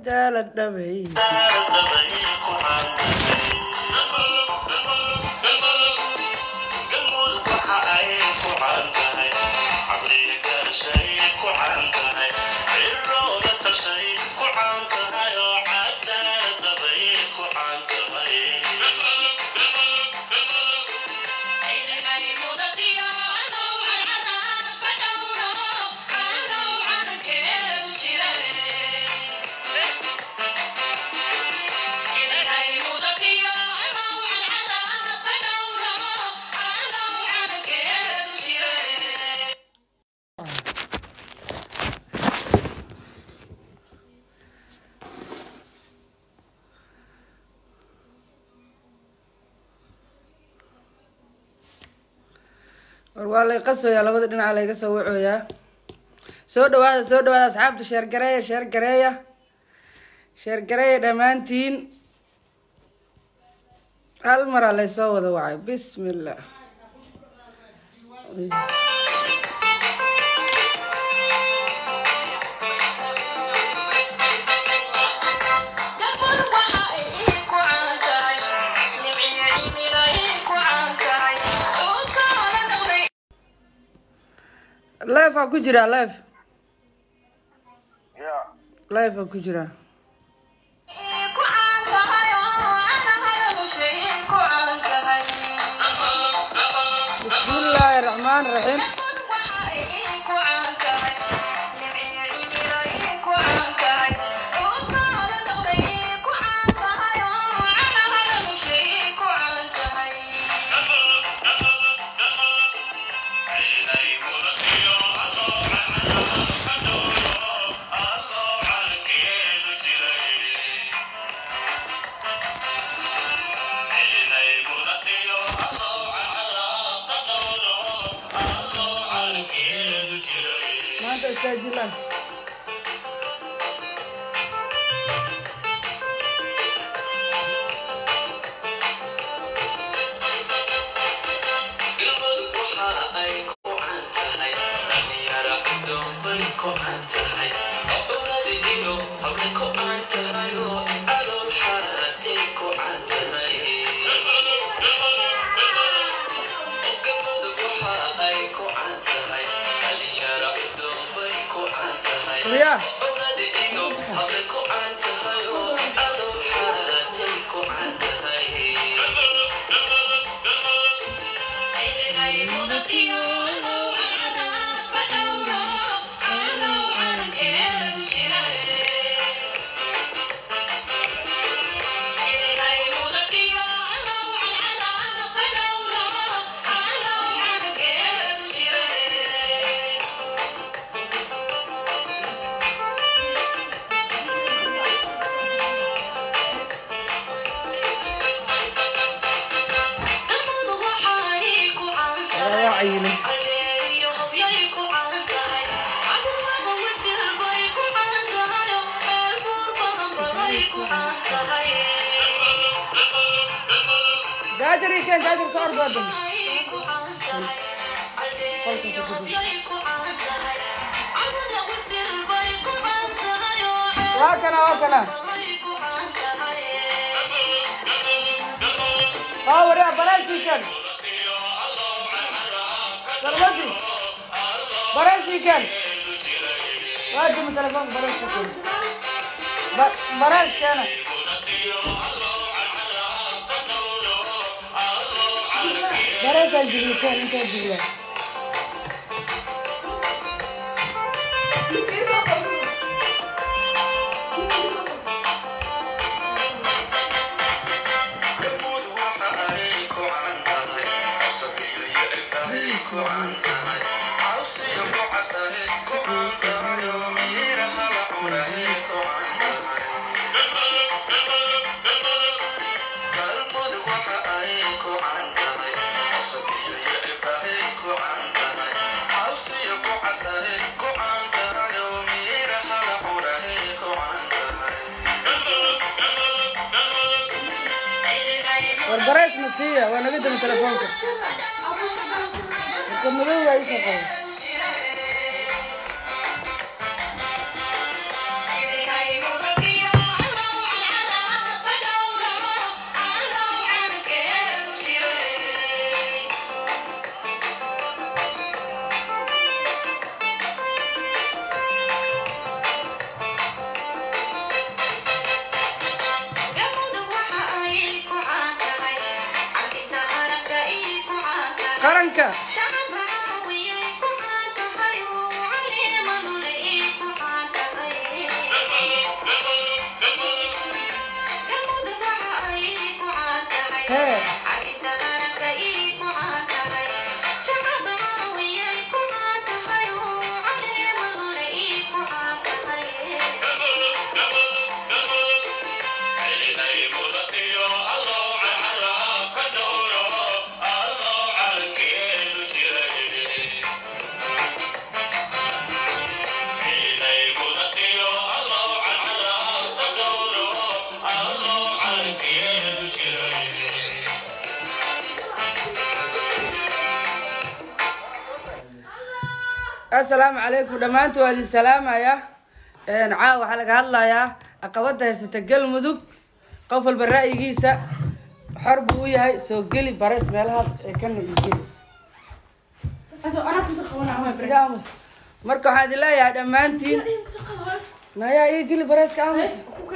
cadaalad dhabay war waa lay qasoyaa labada dhinaca layga soo wacooyaa soo dhawaada soo dhawaada asxaabta sheergareeya sheergareeya sheergareeya dhammaantiin hal maraa laysoo wada wacay bismillah life aa ku jiraa life life aa ku jiraa bismillaahi raxmaan raxiim maanta istaajilaan ya waa cayilin jaajar ii keen jaajar soo ordoodan waa kana waa kana waa waria baraas ii keen sarwadi baraas ii keen waa dimi telefoon baraas ii keen Ba- baraas keena baraasaa jiriyo keen intaa jiriya war baraas ma siiya waa naga dami telefoonka marka madow waa isoo qaba qaranka hee assalaamu calaykum dhammaantood waa idin salaamaya caawa waxaa laga hadlayaa caqabada haysata galmudug qof walba ra'yigiisa xor buu u yahay soo geli bares meelahaas ee kana iyo geli iga aamus marka waxaan idin leeyahay dhammaantiin nayaa ii geli bareeska aamus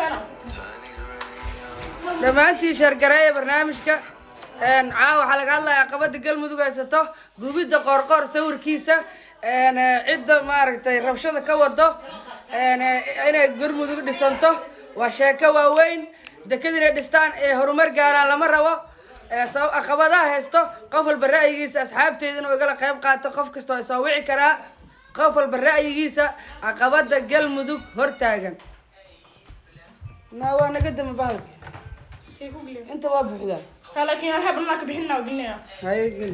dhammaantiin sheergareeya barnaamijka caawa waxaa laga hadlayaa caqabada galmudug haysato gubidda qoorqoor sawirkiisa cidda maaragtay rabshada ka wado inay galmudug dhisanto waa sheeko waaweyn deked inay dhistaan ee horumar gaaraan lama rabo caqabadaha haysto qof walba ra'yigiisa asxaabteeda inuu igala qayb qaato qof kasta waa soo wici karaa qof walba ra'yigiisa caqabada galmudug hortaagan na waa naga dama bahalka inta waa buuxdaa laakiin hal habna ka bixinna oo gelinaya haye geli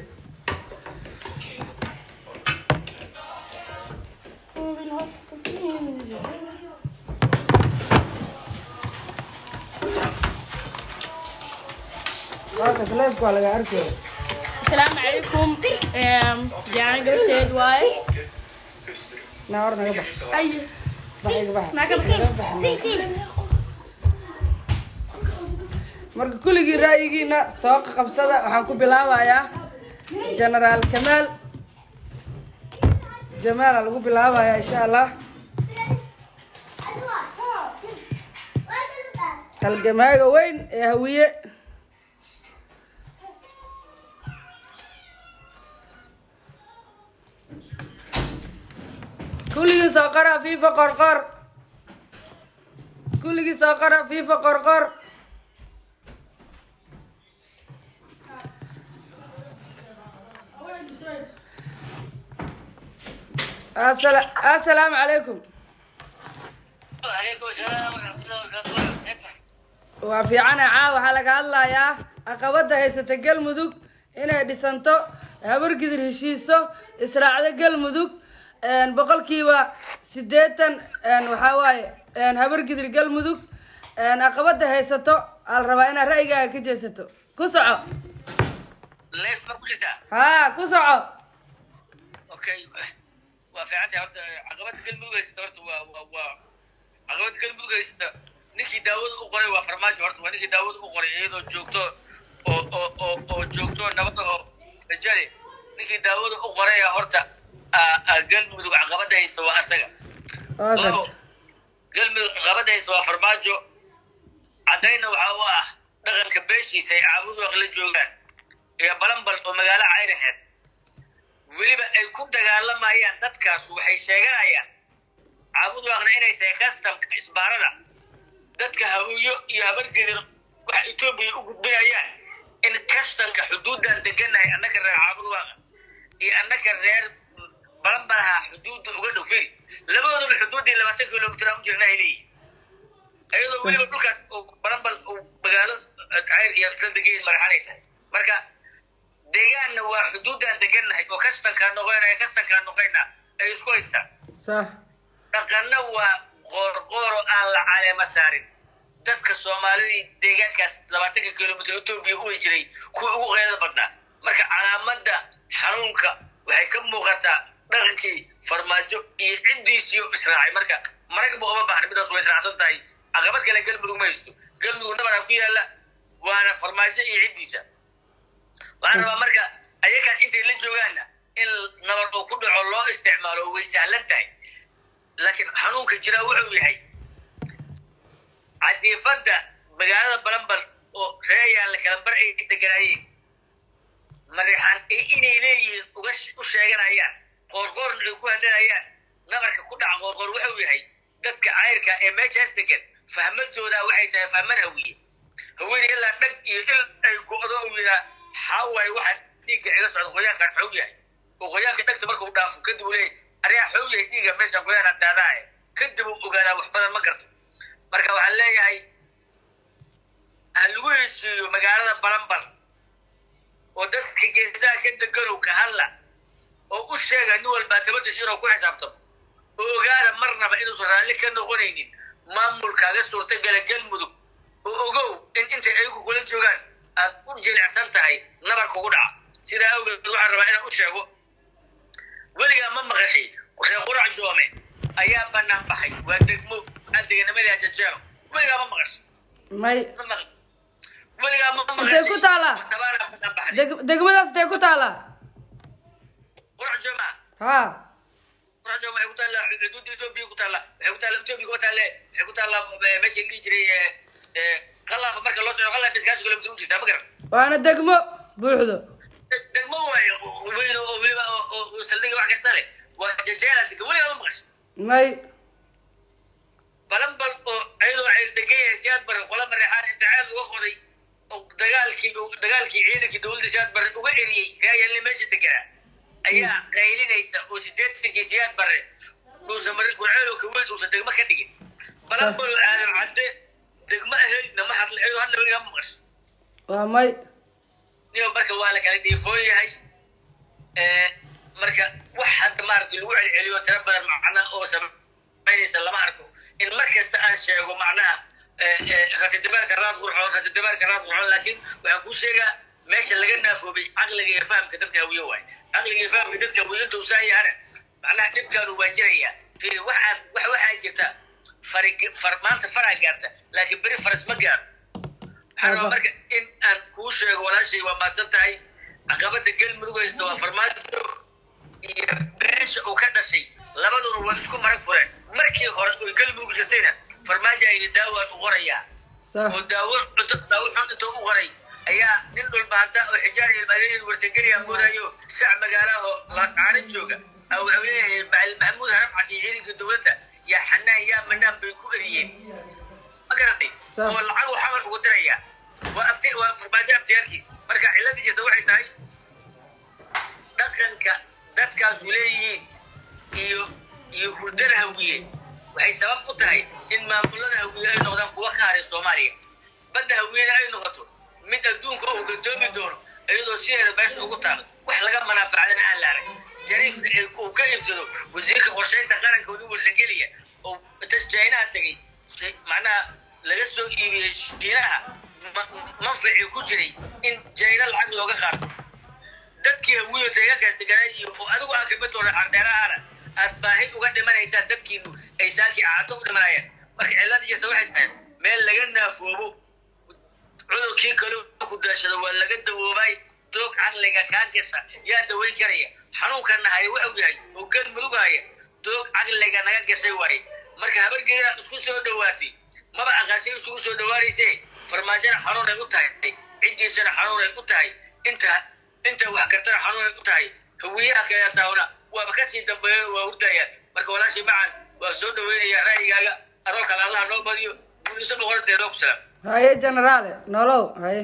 waaka leefka waa laga arkaya asalaamu calaykum jaan gabteed waaye na hor naga bax ay bax iga bax naa ka bixin marka kulligii ra'yigiina soo qabsada waxaan ku bilaabayaa generaal kamaal jamaala lagu bilaabayaa insha allah halgamaaga weyn ee hawiye kulligii soo qora fifa qorqor kulligii soo qora fifa qorqor Assala- assalaamu calaykum waa fiicana caa waxaa laga hadlayaa caqabada haysata galmudug inay dhisanto habargidir heshiiso israacdo galmudug boqolkiiba sideetan waxaa waaye habargidir galmudug caqabada haysato aa la rabaa inaad ra'yigaaga ka jeesato ku soco leef ma ku jirtaa haa ku soco okay waa fiican tahay horta caqabada galmudug haysata horta waa waa waa caqabada galmudug haysata ninkii daawada u qoray waa farmaajo horta waa ninkii daawada u qoray iyadoo joogto oo oo oo oo joogto nabada oo rajale ninkii daawada u qoraya horta aa- aa galmudug caqabada haysta waa asaga waa labo garta galmudug caqabada haysta waa farmaajo caddayna waxaa u ah dhaqanka beeshiisa ay caabudu aqla joogaan iyo balanbal oo magaalo caynaheed weliba ay ku dagaalamayaan dadkaas waxay sheeganayaan caabudu aqna inay tahay kastamka isbaarada dadka hawiyo iyo habargedir waxa etoobiya u gudbinayaan in kastamka xuduudan deganahay annaka reer caabudu aqa iyo annaka reer balanbalaha xuduudda uga dhow firi labadoodaba xuduuddii labaatan kilomitir aan u jirna ay leeyihin iyadoo weliba dhulkaas uu balanbal uu magaalo cayr iyo isla degayin madaxanay tahay marka deegaanna waa xuduuddaan degannahay oo kastankaa noqoynaya kastankaa noqoynaa ay isku haystaan sax dhaqanna waa qoorqooro aan la caleema saarin dadka soomaalidii deegaankaas labaatanka kilomitr etoobiya u way jiray kuwa ugu qeydada badnaa marka calaamadda xanuunka waxay ka muuqataa dhaqankii farmaajo iyo ciddiisiyo israacay marka maragba uma baahna midaas way israacsan tahay caqabad kale galmudug ma haysto galmudug nabaraa ku yaalla waana farmaajo iyo ciddiisa waxaan rabaa marka ayagaan intay la joogaanna in nabar uu ku dhaco loo isticmaalo way sahlan tahay laakiin xanuunka jiraa wuxuu yahay cadiifadda magaalada balanbal oo reeyaan la kala bar ay deganaayeen mareexaan ay inay leeyihiin uga u sheeganayaan qoorqoorna ay ku hadlanayaan nabarka ku dhaca qoorqoor wuxuu yahay dadka cayrka ee meeshaas degan fahmadooda waxay tahay fahmad hawiye haweeney ilaa dhag iyo il ay go'do uu yidhaa xaawaay waxaa dhiigga iga socda qoyaankan xoog yahay oo qoyaanka dhagta markuu dhaafo kadib uu leeyahy arigaa xoog yahay dhiigga meesha qoyaan daadaaye kadib uu ogaadaa wax badan ma garto marka waxaan leeyahay ha lagu heshiiyo magaalada balanbal oo dadka geesaha ka deganow ka hadla oo u sheega nin walbaa tabadiis inuu ku xisaabtamo oo ogaada marnaba inuusan raalli ka noqonaynin maamulkaaga suurtagala galmudug oo ogow in intay ayagu kula joogaan aad u jilicsan tahay nabar kugu dhaca sidaa awgeed waxaan rabaa inaan u sheego weligaa ma maqashay reer qurac joome ayaa banaan baxay waa degmo adeganimada jajeelo weligaa ma maqashay may ma maqal weligaa ma intay maqashay ku taalaa tabaanaa banaan baxday deg- degmadaas intay ku taalaa qurac jooma ha qurac jooma waxay ku taallaa xuduudda etoobiya ku taallaa waxay ku taallaa etoobiya kuma taalle waxay ku taallaa eh, meesha la dhihi jiray eh, eh, qalaafa marka loo socdo qalaafa iskaashi kilomitir u jirtaa ma garan waana degmo buuxdo degmo waayo weyn oo weliba oo- oo oo saldhiga wax kasta leh waa jajeela dega weligaa ma maqashay may balanbal oo ayadoo ay degan yahay siyaad bare qola mareexaan inticaad uga qoday oo dagaalkii dagaalkii ciidankii dowladda siyaad bare uga eriyey raayalni meesha deganaa ayaa qaylinaysa oo sideetankii siyaad bare uusan mar gurceel oo kaweyn uusan degmo ka dhigin balanbal aadan cadde degmo ahaydna ma hadla ayadoo hadla weligaa ma maqasho waa may niyo marka waa la kala dhiifoon yahay Eh, marka wax hadda maaragtay lagu celceliyo tiro badan macna oo samaynaysa lama arko in mar kasta aan sheego macnaha rasidibaarka raad qurxoon rasidibaarka raad qurxoon laakiin waxaan kuu sheegaa meesha laga naafoobay caqliga iyo fahamka dadka hawiye waay caqliga iyo fahamka dadka hawiye intuu saan yahana macnaha dhibkaanu waa jiraya fiiri wax aad wax waxaa jirta fari far maanta faraa gaarta laakiin beri faras ma gaaro waxaan rabaa marka in aan kuu sheego walaashay waa maadsan tahay caqabada galmudug haysta waa farmaajo iyo beesha uu ka dhashay labaduna waa isku marag fureen markii hore oy galmudug jirtayna farmaajo ayna daawaan u qorayaa sax oo daawo daawo xun intuu u qoray ayaa nin dhulbaanta oo xijaar iyo madeyn warsangeliya moodayo sac magaalaho laascaana jooga a wuxuu leeyahay macalin maxamuud haram casi ciidankii dowladda yaa xanaan yaa manaan bay ku eriyeen ma garatay Sax. oo lacag uu xamar ugu diraya waa abti waa farmaajo abtiyaalkiisa marka ciladii jirta waxay tahay dhaqanka dadkaasu leeyihiin iyo iyo hurdada hawiye waxay sabab u tahay in maamulada hawiye ay noqdaan kuwa ka haray soomaaliya badda hawiyena ay noqoto mid adduunka uu gadoomi doono iyadoo sideeda meesha ugu taalo wax laga manaafacdana aan la arag jariifna ay- uu ka iibsado wasiirka qorsheynta qaranka weli warsangeliya oo inta jaynaha tegay si- macnaha laga soo iibiyey shiinaha ma- manficii ku jiray in jayna lacag looga qaato dadkii hawiyo deegaankaas deganaa iyo oo adigu aan kamid doona ardheerahaana aad baahi uga dhimanaysaan dadkiinu ay saakii caato u dhimanayaan marka cillada jirta waxay tahay meel laga naafoobo cudurkii kale ku daashado waa laga dawoobay doog caqliga kaa gasha yaa daweyn karaya xanuunkana haya wuxuu yahay oo galmudug haya doog caqliga naga gashay waaye marka habargeeda isku soo dhowaatay maba aqaasay isugu soo dhowaanayse farmaajona xanuunay u tahay ciddiisana xanuunay u tahay inta inta wax kartana xanuunay u tahay hawiyaha kaleetaawna waaba kasii dambeeyan waa hurdayaan marka walaashii macan waa soo dhaweynaya ra'yigaaga adoo kale allaha noo badiyo guuliso boqoradeed oo ku salaam haye generaale nolow haye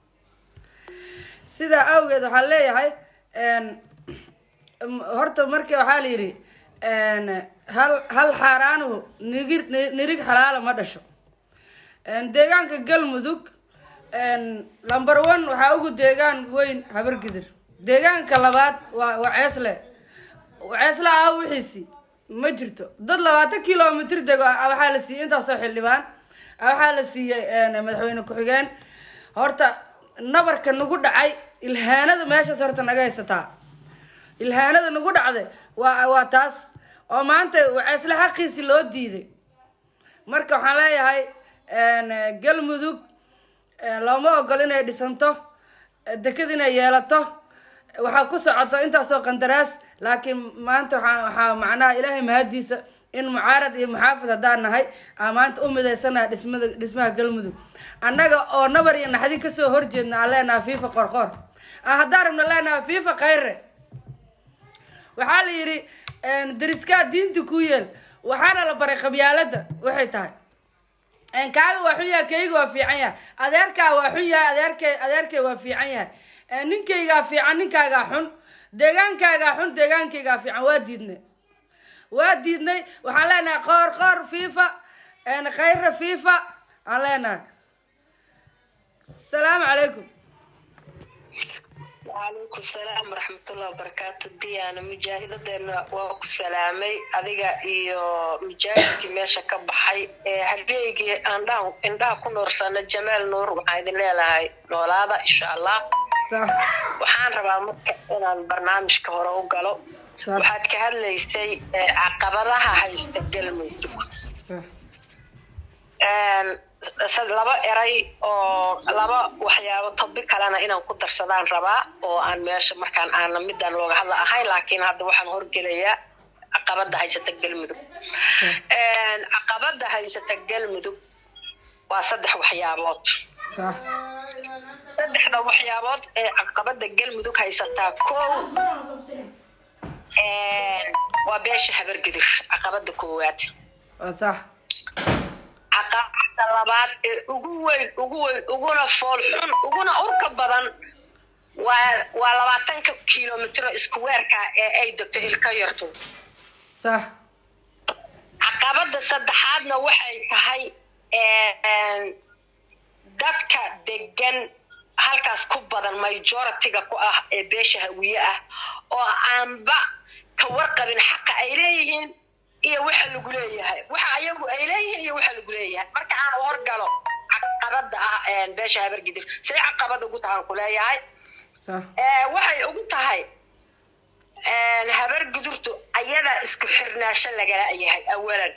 sidaa awgeed waxaan leeyahay n horta marka waxaa la yidhi n hal hal xaaraanuhu nigir ni- nirig xalaala ma dhasho n deegaanka galmudug n number one waxaa ugu deegaan weyn habargidir deegaanka labaad waa waa ceesle ceesle ah wixiisi ma jirto dad labaatan kilomitr dego ah waxaa la siiyey intaasoo xildhibaan ah waxaa la siiyey n madaxweyne ku-xigeen horta nabarka nagu dhacay ilhaanada meeshaas horta naga haysataa ilhaanada nagu dhacday waa waa taas oo maanta ceesle xaqiisi loo diiday marka waxaan leeyahay n galmudug eh, looma ogol inay dhisanto eh, deked inay yeelato waxaa ku socoto intaasoo qandaraas laakiin maanta waxaa waxaa macnaha ilaahay mahadiisa in mucaarad iyo muxaafid haddaan nahay aan maanta u midaysanaha dhismada dhismaha galmudug annaga oo nabar iyo naxdin kasoo horjeedna aan leenaha fiifa qorqoor aan haddaan rabna leenahay fifa khayre waxaa la yidhi dariskaa diinta ku yeel waxaana la baray qabyaalada waxay tahay kaaga waa xun yahay kayga waa fiican yahay adeerkaa waa xun yahay adeerkay adeerkay waa fiican yahay ninkaygaa fiican ninkaagaa xun deegaankaagaa xun deegaankaygaa fiican waa diidnay waa diidnay waxaan leenahay qoor qoor fifa khayra fifa aan leenahay asalaamu calaykum وعليكم السلام ورحمة الله وبركاته ديانا مجاهدتنا وكو سلامي adiga iyo mujaahidkii meesha ka baxay ee halgeygii aandhaha indhaha ku noorsana jamaal nuur waxaan idin leelahay noolaada insha allah sax waxaan rabaa marka inaan barnaamijka hore u galo sax waxaad ka hadlaysay ee, caqabadaha haysta galmudug sax Een, sad- laba eray oo laba waxyaabo tobi kalena inaan ku darsadaan rabaa oo aan meesha markaan aana midaan looga hadla ahayn laakiin hadda waxaan horgelayaa caqabada haysata galmudug Een, caqabada haysata galmudug waa saddex waxyaabood sax saddexda waxyaabood ee caqabada galmudug haysataa kow een, waa beesha habargidir caqabada koowaad waa sax caqabada labaad ee ugu weyn ugu weyn uguna fool xun uguna urka badan waa waa labaatanka kilomitro iskuweerka ee ay degto ilka yartu sax caqabada saddexaadna waxay tahay een, dadka degan halkaas ku badan majority-ga ku ah ee beesha hawiye ah oo aanba ka warqabin xaqa ay leeyihiin iyo waxa lagu leeyahay waxa ayagu ay leeyihiin iyo waxa lagu leeyahay marka aan horgalo caqabada ah een, beesha habargidir say caqabada ugu tahaan ku leeyahay sax Ee, waxay ugu tahay een, habargidurtu ayadaa isku xirnaasho lagala yahay awalan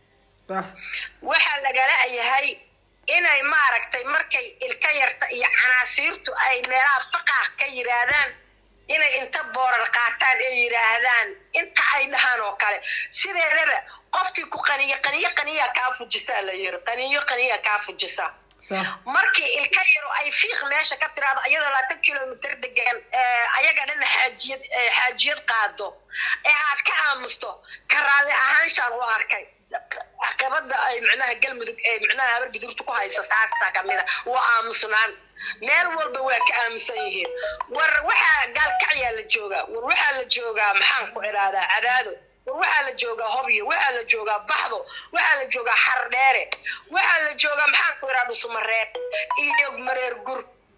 sax waxaa lagala yahay inay maaragtay markay ilka yarta iyo canaasiirtu ay meelaha faqaah ka yidhaahdaan inay inta boorar qaataan ee yidhaahdaan inta ay dhahaan oo kale sideedaba qoftii ku qaniyo qaniyo qaniya kaa fujisaa la yiri qaniyo qaniya kaa fujisa sax markii ilka yaro ay fiiq meesha ka tiraado iyadoo labaatan kilomitr degan ee, ayaga dhan xaajiyad ee, xaajiyad qaado ee aad ka aamusto ka raalli ahaanshaan u arkay caqabada ay micnaha galmudug ee micnaha habargudurta ku haysa taasta kamida waa aamusnaan meel walba waa ka aamusan yihiin war waxaa gaalkacyaa la joogaa war waxaa la joogaa maxaan ku idhahdaa cadaado war waxaa la joogaa hobyo waxaa la joogaa baxdo waxaa la joogaa xardheere waxaa la joogaa maxaan ku idhaha dhusumareeb iyo mareer gur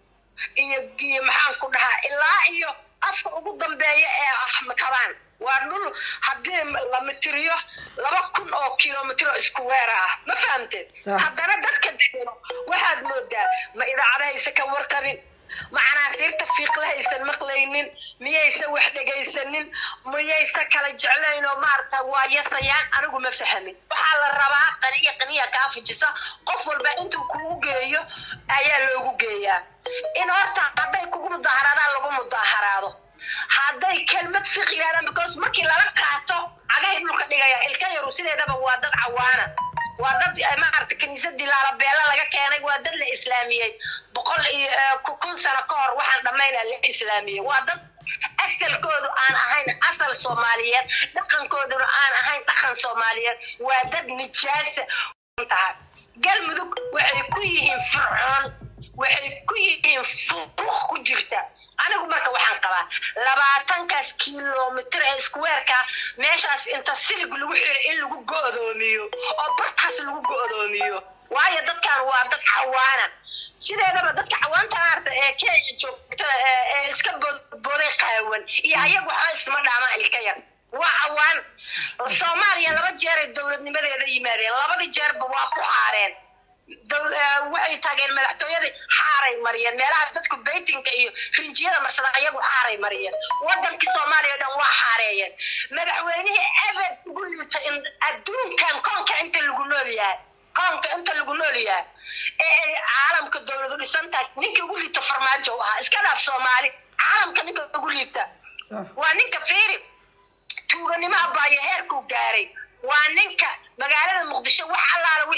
iyo iyo maxaan ku dhahaa ilaa iyo afka ugu dambeeya ee axmed habaan waa dhul haddii la mitiriyo laba kun oo kilomitro isku weera ah ma fahamteen Sax. haddana dadka degano waxaad moodaa ma idaacadahaysa ka warqabin ma canaasiirta fiiqla haysan maqlaynin miyaysa wax dhegaysanin miyaysa kala jeclayn oo maarata waa yasayaan anigu ma fahamin waxaa la rabaa qaniya qaniya kaa fujisa qof walba intuu kugu geeyo ayaa loogu geeyaa in horta hadday kugu mudaaharaadaan lagu mudaaharaado hadday kelmad fiiq yidhahdaan because markii lala qaato cagahay dhulka dhigaya ilka yaru sideedaba waa dad cawaana waa dad eh, maaragta kiniisadii laalabeela laga keenay waa dad la islaamiyey boqol iyo eh, ku- kun sano ka hor waxaan dhammaynaa la islaamiyey waa dad asalkoodu aan ahayn asal soomaaliyeed dhaqankooduna aan ahayn dhaqan soomaaliyeed waa dad nijaasa tahay galmudug waxay ku yihiin fircoon waxay ku yihiin furuq ku jirta anigu marka waxaan qabaa labaatankaas kilomitr ee iskuweerka meeshaas inta silig lagu xiro in lagu go'doomiyo oo bartaas lagu go'doomiyo waayo dadkan waa dad cawaana sideedaba dadka cawaanta maarta ee kenya joogta ee ee iska boodbooday qaawan iyo ayagu waxba isma dhaamaa ilka yar waa cawaan soomaaliya laba jeer ay dowladnimadeeda yimaadeen labadii jeerba waa ku xaareen dow- eh, waxay tageen madaxtooyadii xaaray mariyeen meelaha dadku beytinka iyo rinjiyada marsada ayagu xaaray mariyeen wadankii soomaaliya oo dhan waa xaareeyeen madaxweynihii ebed ugu liita in adduunkan koonka inta lagu nool yahay koonka inta lagu nool yahay ee ay caalamka dowladu dhisan tahay ninka ugu liita farmaajo u ahaa iska dhaaf soomaali caalamka ninka ugu liita sax waa ninka fiiri tuuganimo abaayo heerkuu gaaray waa ninka magaalada muqdisho wax allaala wixii dhaqaale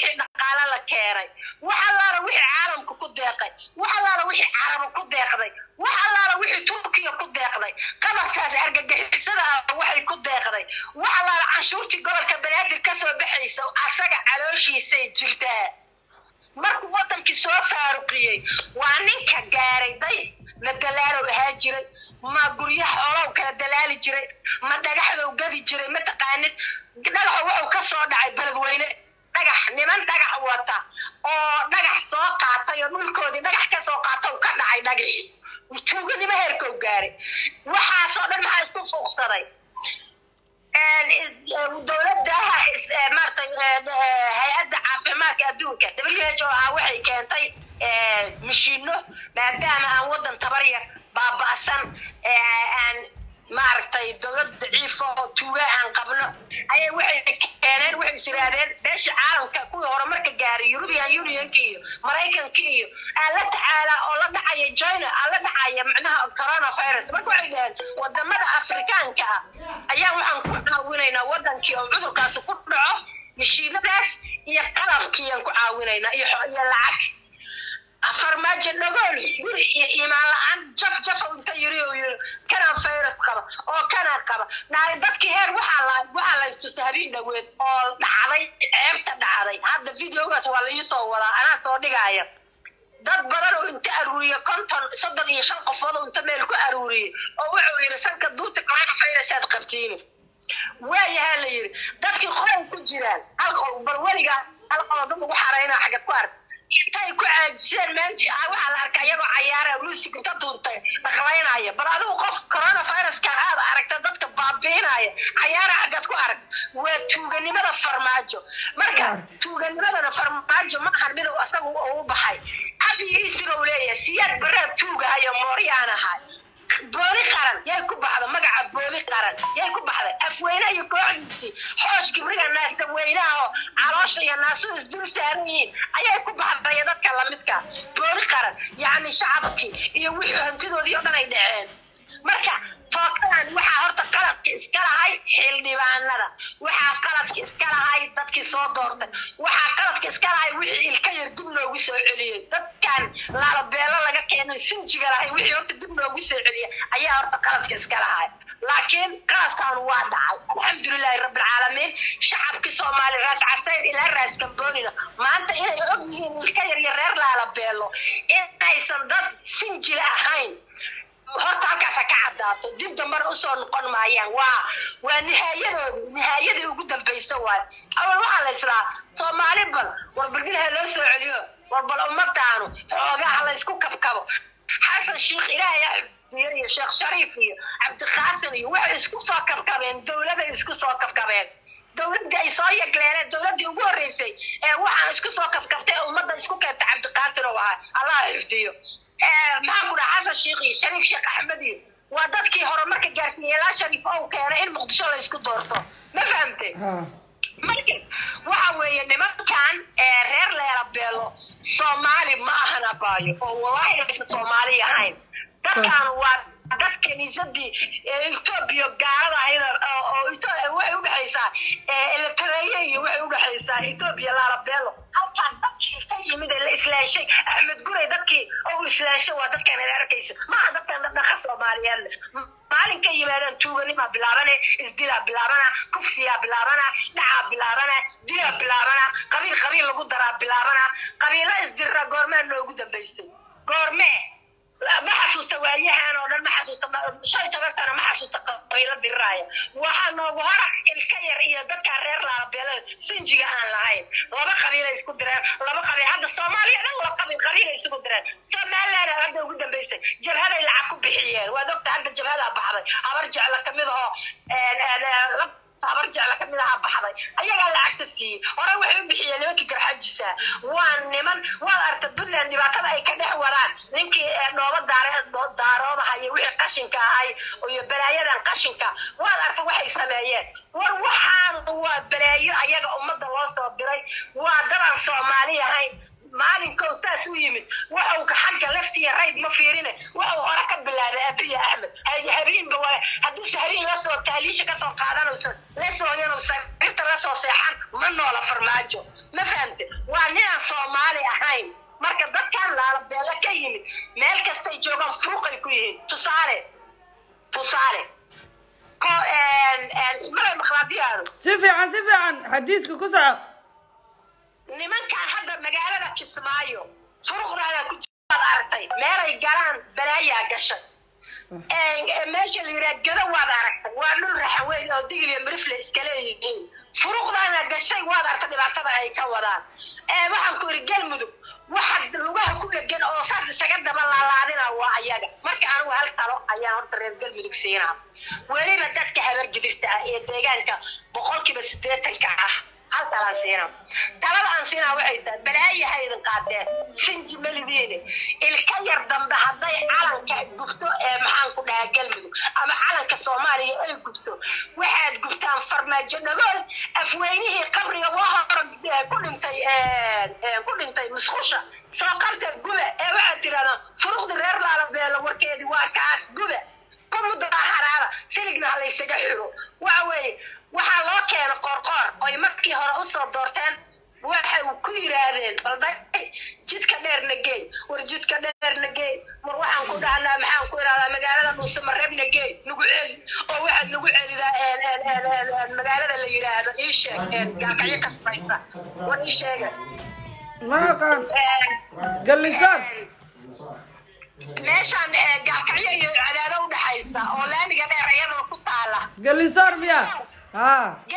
dhaqaale la keenay wax allaala wixii caalamka ku deeqay wax allaala wixii carabo ku deeqday wax allaala wixii turkiya ku deeqday qabarkaas argagixisada ah waxay ku deeqday wax allaala canshuurtii gobolka banaadir ka soo baxaysa asaga calooshiisay jirtaa markuu wadankii soo faaruqiyey waa ninka gaaray day ma dalaalow ahaa jiray ma guryaha xoolow kala dalaali jiray ma dhagaxdow gadi jiray ma taqaanid dhagaxa wuxuu ka soo dhacay beledweyne dhagax niman dhagax wata oo dhagax soo qaatay oo dhulkoodii dhagax ka soo qaata uu ka dhacay dhagixii tuuganimo heerkou gaaray waxaasoo dhan maxaa isku fuuqsaday dowladaha maaragtay hay-adda caafimaadka adduunka w h o ah waxay keentay mashiino maadaama aan wadan tabar yar baaba'san aan maaragtay dowlad daciifa oo tuuga aan qabno ayay waxay keeneen waxay is yidhaahdeen beesha caalamka kuwii horumarka gaaray european unionka iyo maraykanka iyo aan la tacaala oo la dhacaya china aan la dhacaya macnaha coronavirus marka waxay dhaheen wadamada afrikaanka ah ayaa waxaan ku caawinaynaa wadankii oo cudurkaasi ku dhaco mashiinadaas iyo qalabkiiyaan ku caawinaynaa iyo iyo lacag farmaajo dhagool guri iyo iimaan la-aan jaf jafa inta yiri uu yiri kanaa virus qaba oo kanaa qaba naay dadkii heer waxaa la waxaa la istusay habeen dhaweed oo dhacday ceebta dhacday hadda videogaas waa la iisoo wadaa anaa soo dhigaya dad badan oo inta aruuriya konton soddon iyo shan qofood oo inta meel ku aruuriyay oo wuxuu yiri sanka duuta coronavirus aad qabtiin waayahaa la yiri dadkii qowl ku jiraan hal qowl bal weligaa hal qowl dad ugu xaraynaa xagad ku ark intay ku caajiseen meelji ah waxaa la arkay iyagoo cayaara music inta tuurtay dhaqlaynaya bal adigu qof coronaviruska aad aragta dadka baabiinaya cayaara xagad ku arag waa tuuganimada farmaajo marka tuuganimadana farmaajo ma ahan mid uu asagu ugu baxay abigiisina uu leeyahay siyaad baraa tuugahayo mooryaan ahay booli qaran yay ku baxda magaca booli qaran yay ku baxday afweyne iyo kooxdiisii xoosh gibriga naasaweynaha oo caloosha iyo naasuhu isdul saaran yihiin ayay ku baxday dadka lamidka booli qaran yacni shacabkii iyo wixii hantidoodii oo dhan ay dhaceen marka tookadan waxaa horta qaladka iska lahay xildhibaanada waxaa qaladka iska lahay dadkii soo doortay waxaa qaladka iska lahay wixii ilka yar dib loogu soo celiyey dadkan laalabeelo laga keenay sinjiga lahay wixii horta dib loogu soo celiyey ayaa horta qaladka iska lahay laakiin qaladkan waa dhacay alxamdulilahi rabbilcaalamiin shacabkii soomaali raas casayn ilaa raas gamboonina maanta inay og yihiin ilka yar iyo reer laalabeelo inaysan dad sinjila ahayn horta halkaasa ka caddaato dib dambana usoo noqon maayaan waa waa nihaayadoodu nihaayadii ugu dambaysa waayo awal waxaa la islaa soomaali bal war baldilaha loo soo celiyo war bal ummadaanu xoogaha la isku kabkabo xasan sheekh ilaahay yaa xifdiyo iyo sheekh shariif iyo cabdiqaasim iyo waxay isku soo kabkabeen dowladay isku soo kabkabeen dowladii ay soo yagleeleen dowladii ugu horreysay ee waxaan isku soo kabkabtay ee ummadda isku keenta cabdiqaasim oo ahaa allah xifdiyo maxaa ku dhaha xasan sheekh iyo shariif sheekh axmed iyo waa dadkii horumarka gaarsiiyey ilaa shariif ou keenay in muqdisho la isku doorto ma fahamte marka waxa weeye nimankan reer leerabeelo soomaali ma ahan abaayo oo wallahi aysan soomaali ahayn dadkan waa dad kiniisadii etoobiya gaalada ahayd oo waxay udhexaysaa eletareeye iyo waxay udhexaysaa etoobiya laalabeelo halkaas dadkii ka yimid ee la islaashay axmed guray dadkii oo islaashay waa dadkan ad arkaysa maaha dadkan dhaqdhaqa soomaaliyeed maalin ka yimaadaan tuuganimaa bilaabane isdilaa bilaabana kufsiyaa bilaabana dhacaa bilaabana dilaa bilaabana qabiil qabiil lagu daraa bilaabana qabiilo isdirra goormee noogu dambaysay goormee ma xasuusta waayahan oo dhan ma xasuusta shan iyo toban sano ma xasuusta qabiilo diriraaya waxaa noogu hora ilka yar iyo dadkaa reer laalabeelada sinjiga aan lahayn laba qabiilay isku direen laba qabiil hadda soomaaliya dhan laba qabiil qabiilay isugu direen somaliland hadda ugu dambaysay jabhaday lacag ku bixiyeen waad ogta hadda jabhadaa baxday habar jecla kamid ahoo habar jecla kamid ahaa baxday ayagaa lacagta siiyey hore waxay u bixiyeen nimankii garxajisa waa niman waad aragta puntland dhibaatada ay ka dhex wadaan ninkii dhooba daare daaroodaha iyo wixii qashinka ahay iyo balaayadan qashinka waad aragta waxay sameeyeen war waxaan waa balaayo ayaga ummadda loo soo diray waa dadan soomaali ahayn maalinkow saas u yimid waxau xagga leftiya rayd ma fiirine waxau hore ka bilaabay abiya axmed habeenba waa hadduuse habeen lasoo tahliisha kasoo qaadanayso lasoo yanuusan inta lasoo seexan ma noola farmaajo ma fahamte waa nin soomaali ahayn marka dadkan laalabeelle ka yimid meel kastay joogaan fuuqay ku yihiin tusaale tusaale ko ismale makhlaadiyaadu si fiican si fiican xadiiska ku soco nimankan hadda magaalada kismaayo furuqdaada ku jiraad aragtay meelay galaan balaayaa gashay meesha la yidhaha gado waad aragtay waa dhul raxaweyn oo digil iyo mirifle iska leeyihiin furuqdaana gashay waad aragtay dhibaatada ay ka wadaan waxaan ku yidhi galmudug waxa lugaha ku dhegan oo saas isaga daba laalaadina waa ayaga marka anigu hal talo ayaan horta reer galmudug siinaa weliba dadka habargidirta ah ee deegaanka boqolkiiba siddeetanka ah hal talaan siinaa talada aan siinaa waxay tahay balaayaha idin qaadeen sinji malidiine ilka yar dambe hadday calanka gubto ee maxaan ku dhahaa galmudug ama calanka soomaaliya ay gubto waxaad gubtaan farmaajo dhagool afweynihii qabriga waa hore ku dhintay ku dhintay musqusha soo qabta gube ee waxaad tirahdaan furuqdi reer laalabeelo warkeedii waa kaas gube ku mudaharaada siligna ha laysaga xiro waxa weeye waxaa loo keena qoorqoor oy markii hore usoo doorteen waxay ku yiraahdeen balday jidka dheer nageey war jidka dheer nageey war waxaan ku dhahnaa maxaan ku idhahdaa magaalada dhuusamareeb nageey nagu celi oo waxaad nagu celidaa magaalada la yidhaahdo ii sheeg gaakacyo kasbaysa war ii sheega ma aqaan gallisaar meeshaan gaakacyo iyo cadaado udhaxaysa oo laamiga dheer iyadoo ku taala gallisaar miya ha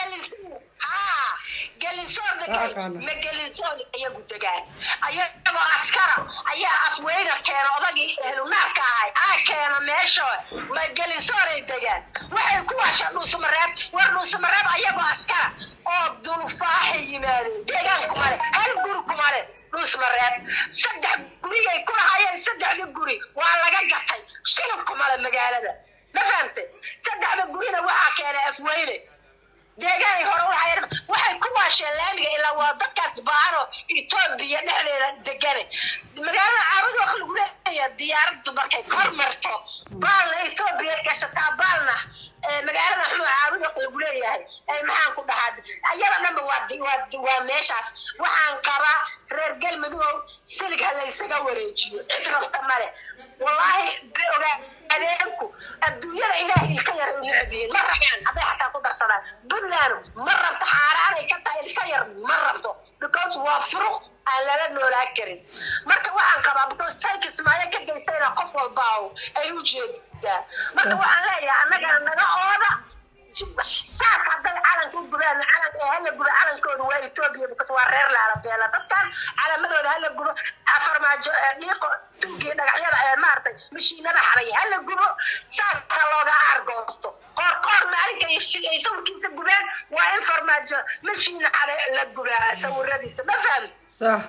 gelinsoor Ma aqaana. ma gelinsoor iyagu degaan ayagoo askara ayaa afweyna keena odagii ehlunaarka ahay aa keena meesha ma gelinsooray degaan waxay ku waashaan dhuusamareeb war dhuusamareeb ayagoo askara oo dulfaaxay yimaadeen deegaan kumale hal guri kumale dhuusmareeb saddex gurigay ku lahaayeen saddexda guri waa laga gatay shilin kumale magaalada ma fahamtay saddexda gurina waxaa keenay afweyne deegaanay hore u hayeen waxay ku waasheen laamiga ilaa waa dadkaas baano etoobiya dhexdeeda degane magaalada caabud waa lagu leeyahay diyaaraddu markay kor marto baalna etoobiya gashataa baalna ee magaalada xuma caabud waa lagu leeyahay ee maxaan ku dhahaa ayada dhanba waa di- waa di- waa meeshaas waxaan qabaa reer galmudug silig ha laysaga wareejiyo cid rabta male wallaahi be ogaa adeerku adduunyada ilaahay ilka yar u necbiyin ma rabaan hadday xataa ku darsadaan puntland ma rabto xaaraanay ka tahay ilka yar ma rabto because waa furuq aan lala noolaan karin marka waxaan qabaa because sayka ismaayo ka geystayna qof walba ay u jeedaa marka waxaan leeyahay annagana naga ooda saas hadday calanka u gubaan calan ee hala gubo calankooda waa etoobiya because waa reer laalabeela dadkan calaamadooda hala gubo afarmaajo ee dhiiqo tugii dhagaxyada ee maaragtay mashiinada xaray hala gubo saasa looga aargoosto qoor qoor maalinka ay shi- ay sawirkiisa gubeen waa in farmaajo mashiina xare la gubaa sawiradiisa ma fahmi sax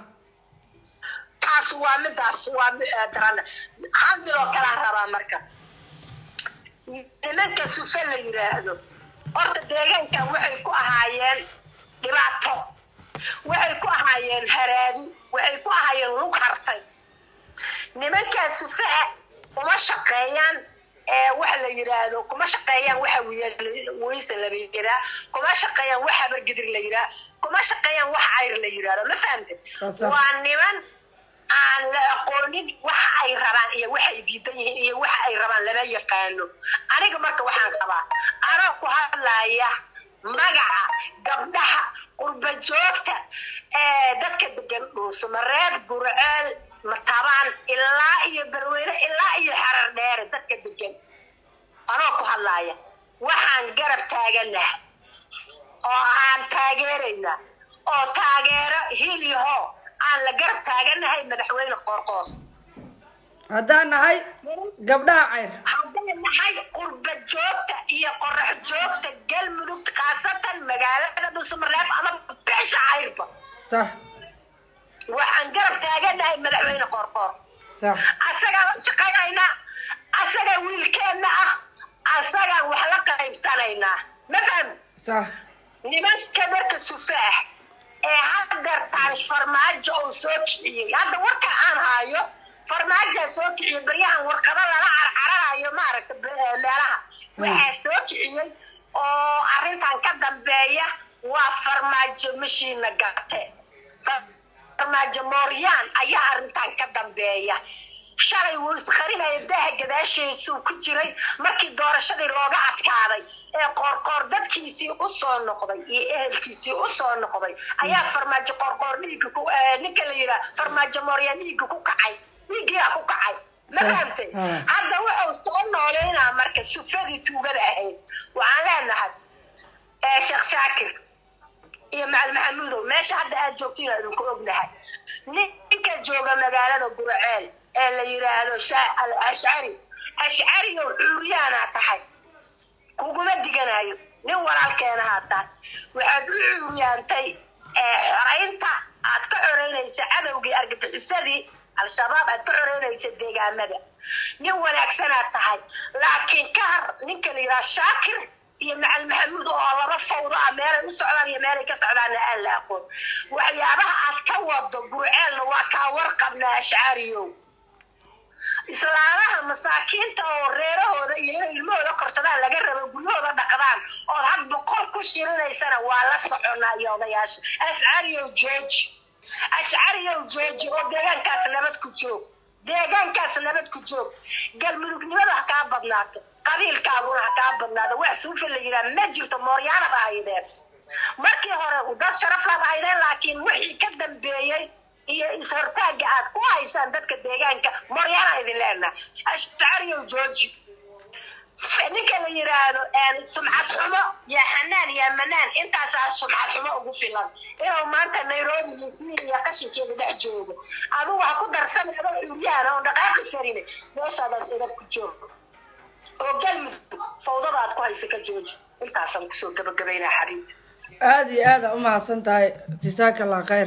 taas waa midaas waa mi- eh, daran hal midoo kalaa rabaa marka nimanka sufe la yidhaahdo horta deegaankan waxay ku ahaayeen dhibaato waxay ku ahaayeen haraadi waxay ku ahaayeen lug hartay nimankaa sufe ah uma shaqeeyaan ee waxa la yidhaahdo kuma shaqeeyaan waxa wiya- weyse la yiraa kuma shaqeeyaan wax habargidir la yiraa kuma shaqeeyaan wax cayr la yidhaahdo ma fahamtid Waa sax. waa niman aan la aqoonin waxa ay rabaan iyo waxay diidan yihiin iyo waxa ay rabaan lama yaqaano aniga marka waxaan qabaa anoo ku hadlaya magaca gabdhaha qurba joogta ee dadka degan dhuusamareeb gurceel matabaan ilaa iyo balweyne ilaa iyo xarar dheere dadka degan anoo ku hadlaya waxaan garab taaganaha oo aan taageerayna oo taageero hil iyo hoo aan la garab taaganahay madaxweyne qoorqoos haddaan nahay gabdhaha cayr hadday nahay qurba joogta iyo qorax joogta galmudug khaasatan magaalada dhusmareeb ama beesha cayrba sax waxaan garab taaganahay madaxweyne qoorqoor sax asagaa la shaqaynaynaa asagaa wiilkeenna ah asagaan wax la qaybsanaynaa ma fahmi sax nimanka marka sufe ah ee hadeertaan farmaajo uu soo kiciyey hadda warka aan haayo farmaajaa soo kiciyey baryahan warqado lala carcaranayo maaragta be- ee meelaha waxaa soo kiciyey oo arrintan ka dambeeya waa farmaajo mashiina gate farmaajo farmaajo mooryaan ayaa arrintan ka dambeeya shalay wuu isqarinaya daaha gadaasheesuu ku jiray markii doorashadii looga adkaaday ee qoorqoor dadkiisii u soo noqday iyo ehelkiisii u soo noqday ayaa farmaajo qoorqoor dhiigga ku eh, ninka la yidhaha farmaajo mooryaan dhiigga ku kacay dhiiggiyaa ku kacay ma Sah, fahamtay ah. hadda wuxuu soo nooleynaa marka sufadii tuugada ahayd waxaan leenahay eh, sheekh shaakir iyo macalin maxamuudow meesha hadda aad joogtiin waa idinku ognahay ninka jooga magaalada gurceel ee la yidhaahdo sha- al ashcari ashcariyow cuuryaanaa tahay kuguma diganayo nin walaalkeenahaa tahay waxaad u cuuryaantay ee xoraynta aad ka xoreynaysa cadowgii argagixisadii al-shabaab aad ka xoreynaysa deegaamada nin wanaagsanaad tahay laakiin ka har ninka la yidhaha shaakir iyo macalin maxamuud oo laba fawdo ah meelay u socdaan iyo meelay ka socdaanna aan la aqoon waxyaabaha aad ka wado gurceelna waa kaa warqabnaa ashcaariyow islaamaha masaakiinta oo reerahooda iyo inay ilmahooda korsadaan laga rabo guryahooda dhaqdaan ood had boqol ku shirinaysana waa la soconaa iyo odayaasha ashcariyow jooji ashcariyow jooji oo deegaankaas nabad ku joog deegaankaas nabad ku joog galmudugnimada ha kaa badnaato qabiilkaaguna ha kaa badnaado wax suufa la yidhaha ma jirto mooryaanad ahaydeen markii hore dad sharaf laad ahaydeen laakiin wixii ka dambeeyey iyo is-hortaagga aad ku haysaan dadka deegaanka mooryaana idin leenahay ashcariyow jooji ninka la yidhaahdo sumcad xumo yaa xanaan yaa manaan intaasaa sumcad xumo ugu filan inuu maanta nairobi iyo sii iyo qashinkeeda dhex joogo adigu ha ku darsan adoo curyaan oon dhaqaaqi karin meeshaadaas edab ku joogo oo galmudug fawdada aad ku haysa ka jooji intaasaan kusoo gabagabaynaa xariibta aada iyo aada u mahadsan tahay jasaaka allah khayr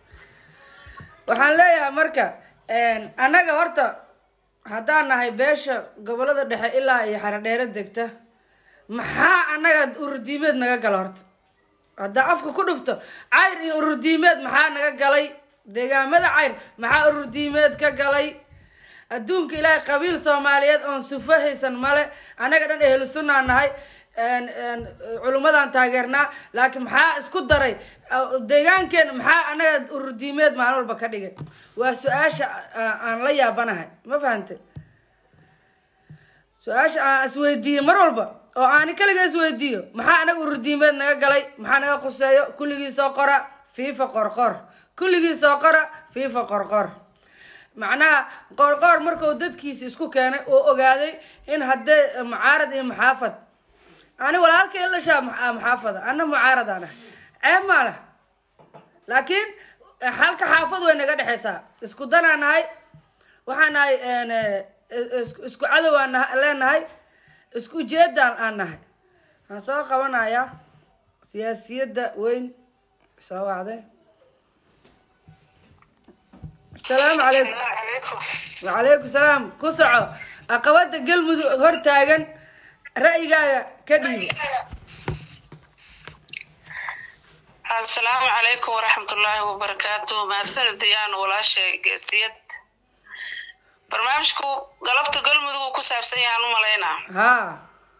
waxaan leeyahay marka annaga horta haddaan nahay beesha gobolada dhexe ilaa iyo xaradheero degta maxaa annaga ururdiimeed naga gala horta haddaa afka ku dhufto cayr iyo ururdiimeed maxaa naga galay deegaamada cayr maxaa ururdiimeed ka galay adduunka ilaahay qabiil soomaaliyeed oon sufo haysan male annaga dhan ehlu sunnaa nahay culummadaan taageernaa laakiin maxaa isku daray deegaankeena maxaa annaga ururdiimeed maalin walba ka dhigay waa su-aasha aan la yaabanahay ma fahantay su-aasha aan isweydiiyo mar walba oo aani kaliga isweydiiyo maxaa anaga ururdiimeed naga galay maxaa naga quseeyo kulligii soo qora fiifa qorqor kulligii soo qora fiifa qorqor macnaha qorqoor markuu dadkiisa isku keenay oo ogaaday in haddee mucaarad iyo maxaafad ani walaalkay lashaa maxaafada ana mucaarad aan ahay ceeb maa leh laakiin halka xaafad way naga dhexeysaa isku danaa nahay waxaa nahay isku cadow aan leenahay isku ujeedaan aan nahay waxaan soo qabanayaa siyaasiyadda weyn soo wacday asalaamu calaykum wacalaykum salaam ku soco aqabada galmudug hortaagan ra'yigaaga ka dhiibo asalaamu calaykum waraxmatullaahi wabarakaatu mahadsanid diyaan walaashay geesiyad barnaamijku galabta galmudug uu ku saabsan yahaan u malaynaa haa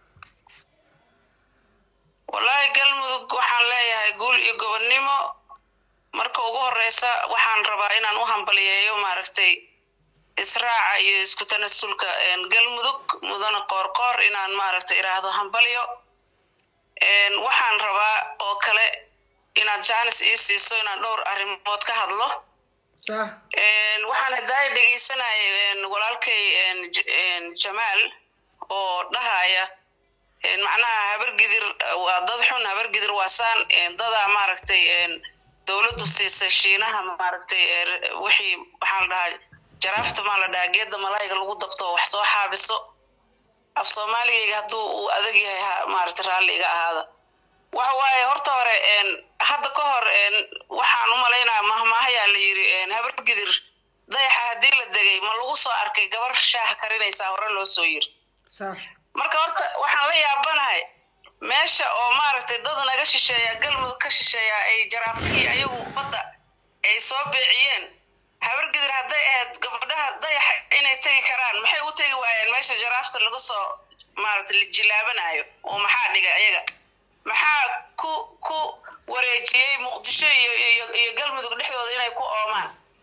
wallaahi galmudug waxaan leeyahay guul iyo gobonnimo marka ugu horeysa waxaan rabaa inaan u hambaliyeeyo maaragtay israaca iyo isku tanasulka galmudug mudane qoorqoor inaan maaragtay iraahdo hambalyo waxaan rabaa oo kale inaad jaanis ii siiso inaan dhowr arrimood ka hadlo sax waxaan hadaaya dhegeysanayay walaalkay jamaal oo dhahaya macnaha habargidir waa dad xun habargidir waasaan dadaa maaragtay dowladdu siisay shiinaha maaragtay wixii waxaa la dhahaa jaraafta maa la dhahaa geedda malaayiga lagu dabto wax soo xaabiso af soomaaligayga hadduu uu adag yahay maaragtay raalli iga ahaada waxa waaye horta hore hadda ka hor waxaan u malaynaya mahmaahayaa la yiri habargidir dayaxa haddii la degay ma lagu soo arkay gabar shaah karinaysaa hore loo soo yiri sax marka horta waxaan la yaabanahay meesha oo maaragtay dad naga shisheeya galmudug ka shisheeya ay jaraafkii ayagu badda ay soo beeciyeen habargidir hadday ahayd gabadhaha dayaxa inay tegi karaan maxay u tegi waayeen meesha jaraafta laga soo maaragtay jilaabanayo oo maxaa dhigay ayaga maxaa ku ku wareejiyey muqdisho iyo iyo iyo galmudug dhexdooda inay ku oomaan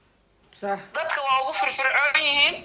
sax dadka waa ugu firfircoon yihiin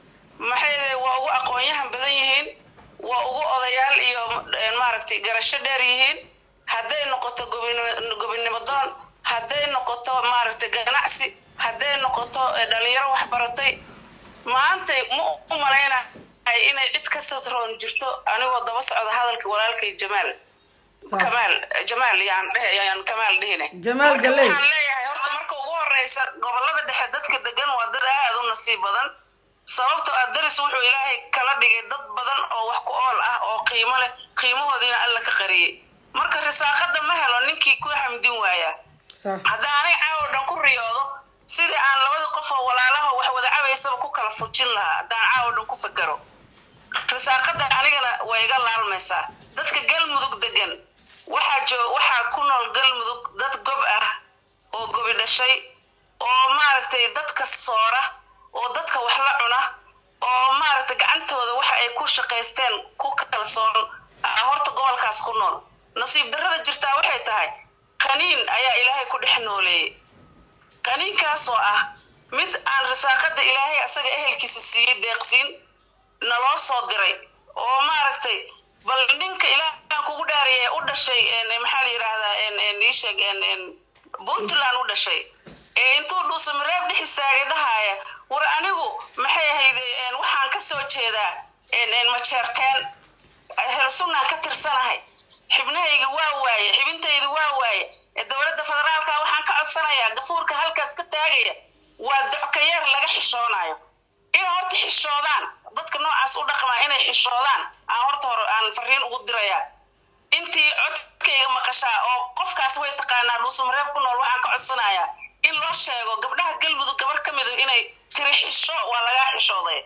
maxay waa ugu aqoon-yahan badan yihiin waa ugu odayaal iyo eh, maaragtay garasho dheer yihiin hadday noqoto gobinimo gobinimo doon hadday noqoto maaragtay ganacsi hadday noqoto eh, dhalinyaro waxbaratay maantay ma u malaynahay inay cid ka satroon jirto anigoo daba socda hadalka walaalkay jamaal sax kamaal jamaal yaan dhehe yaan kamaal dhehine Jamaal Marka Galey. waxaan leeyahay horta marka ugu horeysa gobolada dhexe dadka degan waa dad aad u nasiib badan sababtoo ah daris wuxuu ilaahay kala dhigay dad badan oo wax ku ool ah oo qiimo leh qiimahoodiina alla ka qariyey marka risaaqada ma helo ninkii ku hamdin waaya sax haddaan anay caawo dhan ku riyoodo sidii aan labada qof oo walaalaha wax wada cabaysaba ku kala fujin lahaa haddaan caawo dhan ku fakero risaaqada anigana way iga laalmaysaa dadka galmudug degan waxaa joo waxaa ku nool galmudug dad gob ah oo gobi dhashay oo maaragtay dadka soora oo dadka wax la cuna oo maaragtay gacantooda waxa ay ku shaqaysteen ku kalsoon ah horta gobolkaas ku nool nasiib darrada jirtaa waxay tahay qaniin ayaa ilaahay ku dhex nooleeyey qaniinkaasoo ah mid aan risaaqada ilaahay asaga ehelkiisa siiyey deeqsiin naloo soo diray oo maaragtay bal ninka ilaahaan kugu dhaariyay u dhashay en, maxaa la yidhaahdaa en, en, ii sheeg en, en, puntland u dhashay ee intuu dhuusa mareeb dhex istaagay dhahaaya war anigu maxay ahayde en, waxaan ka soo jeedaa en, en, majeerteen helsunnaan ka tirsanahay xibnahayga waa waaye xibintayda waa waaye ee dowladda federaalka waxaan ka codsanayaa gafuurka halkaas ka taagaya waa dockayeer laga xishoonayo inay horta xishoodaan dadka noocaas u dhaqmaa inay xishoodaan aan horta hore aan fariin ugu dirayaa intii codkayga maqashaa oo qofkaas way taqaanaa dhuusamareeb ku nool waxaan ka codsanayaa in loo sheego gabdhaha galmudug gabar ka midu inay tiri xisho waa lagaa xishooday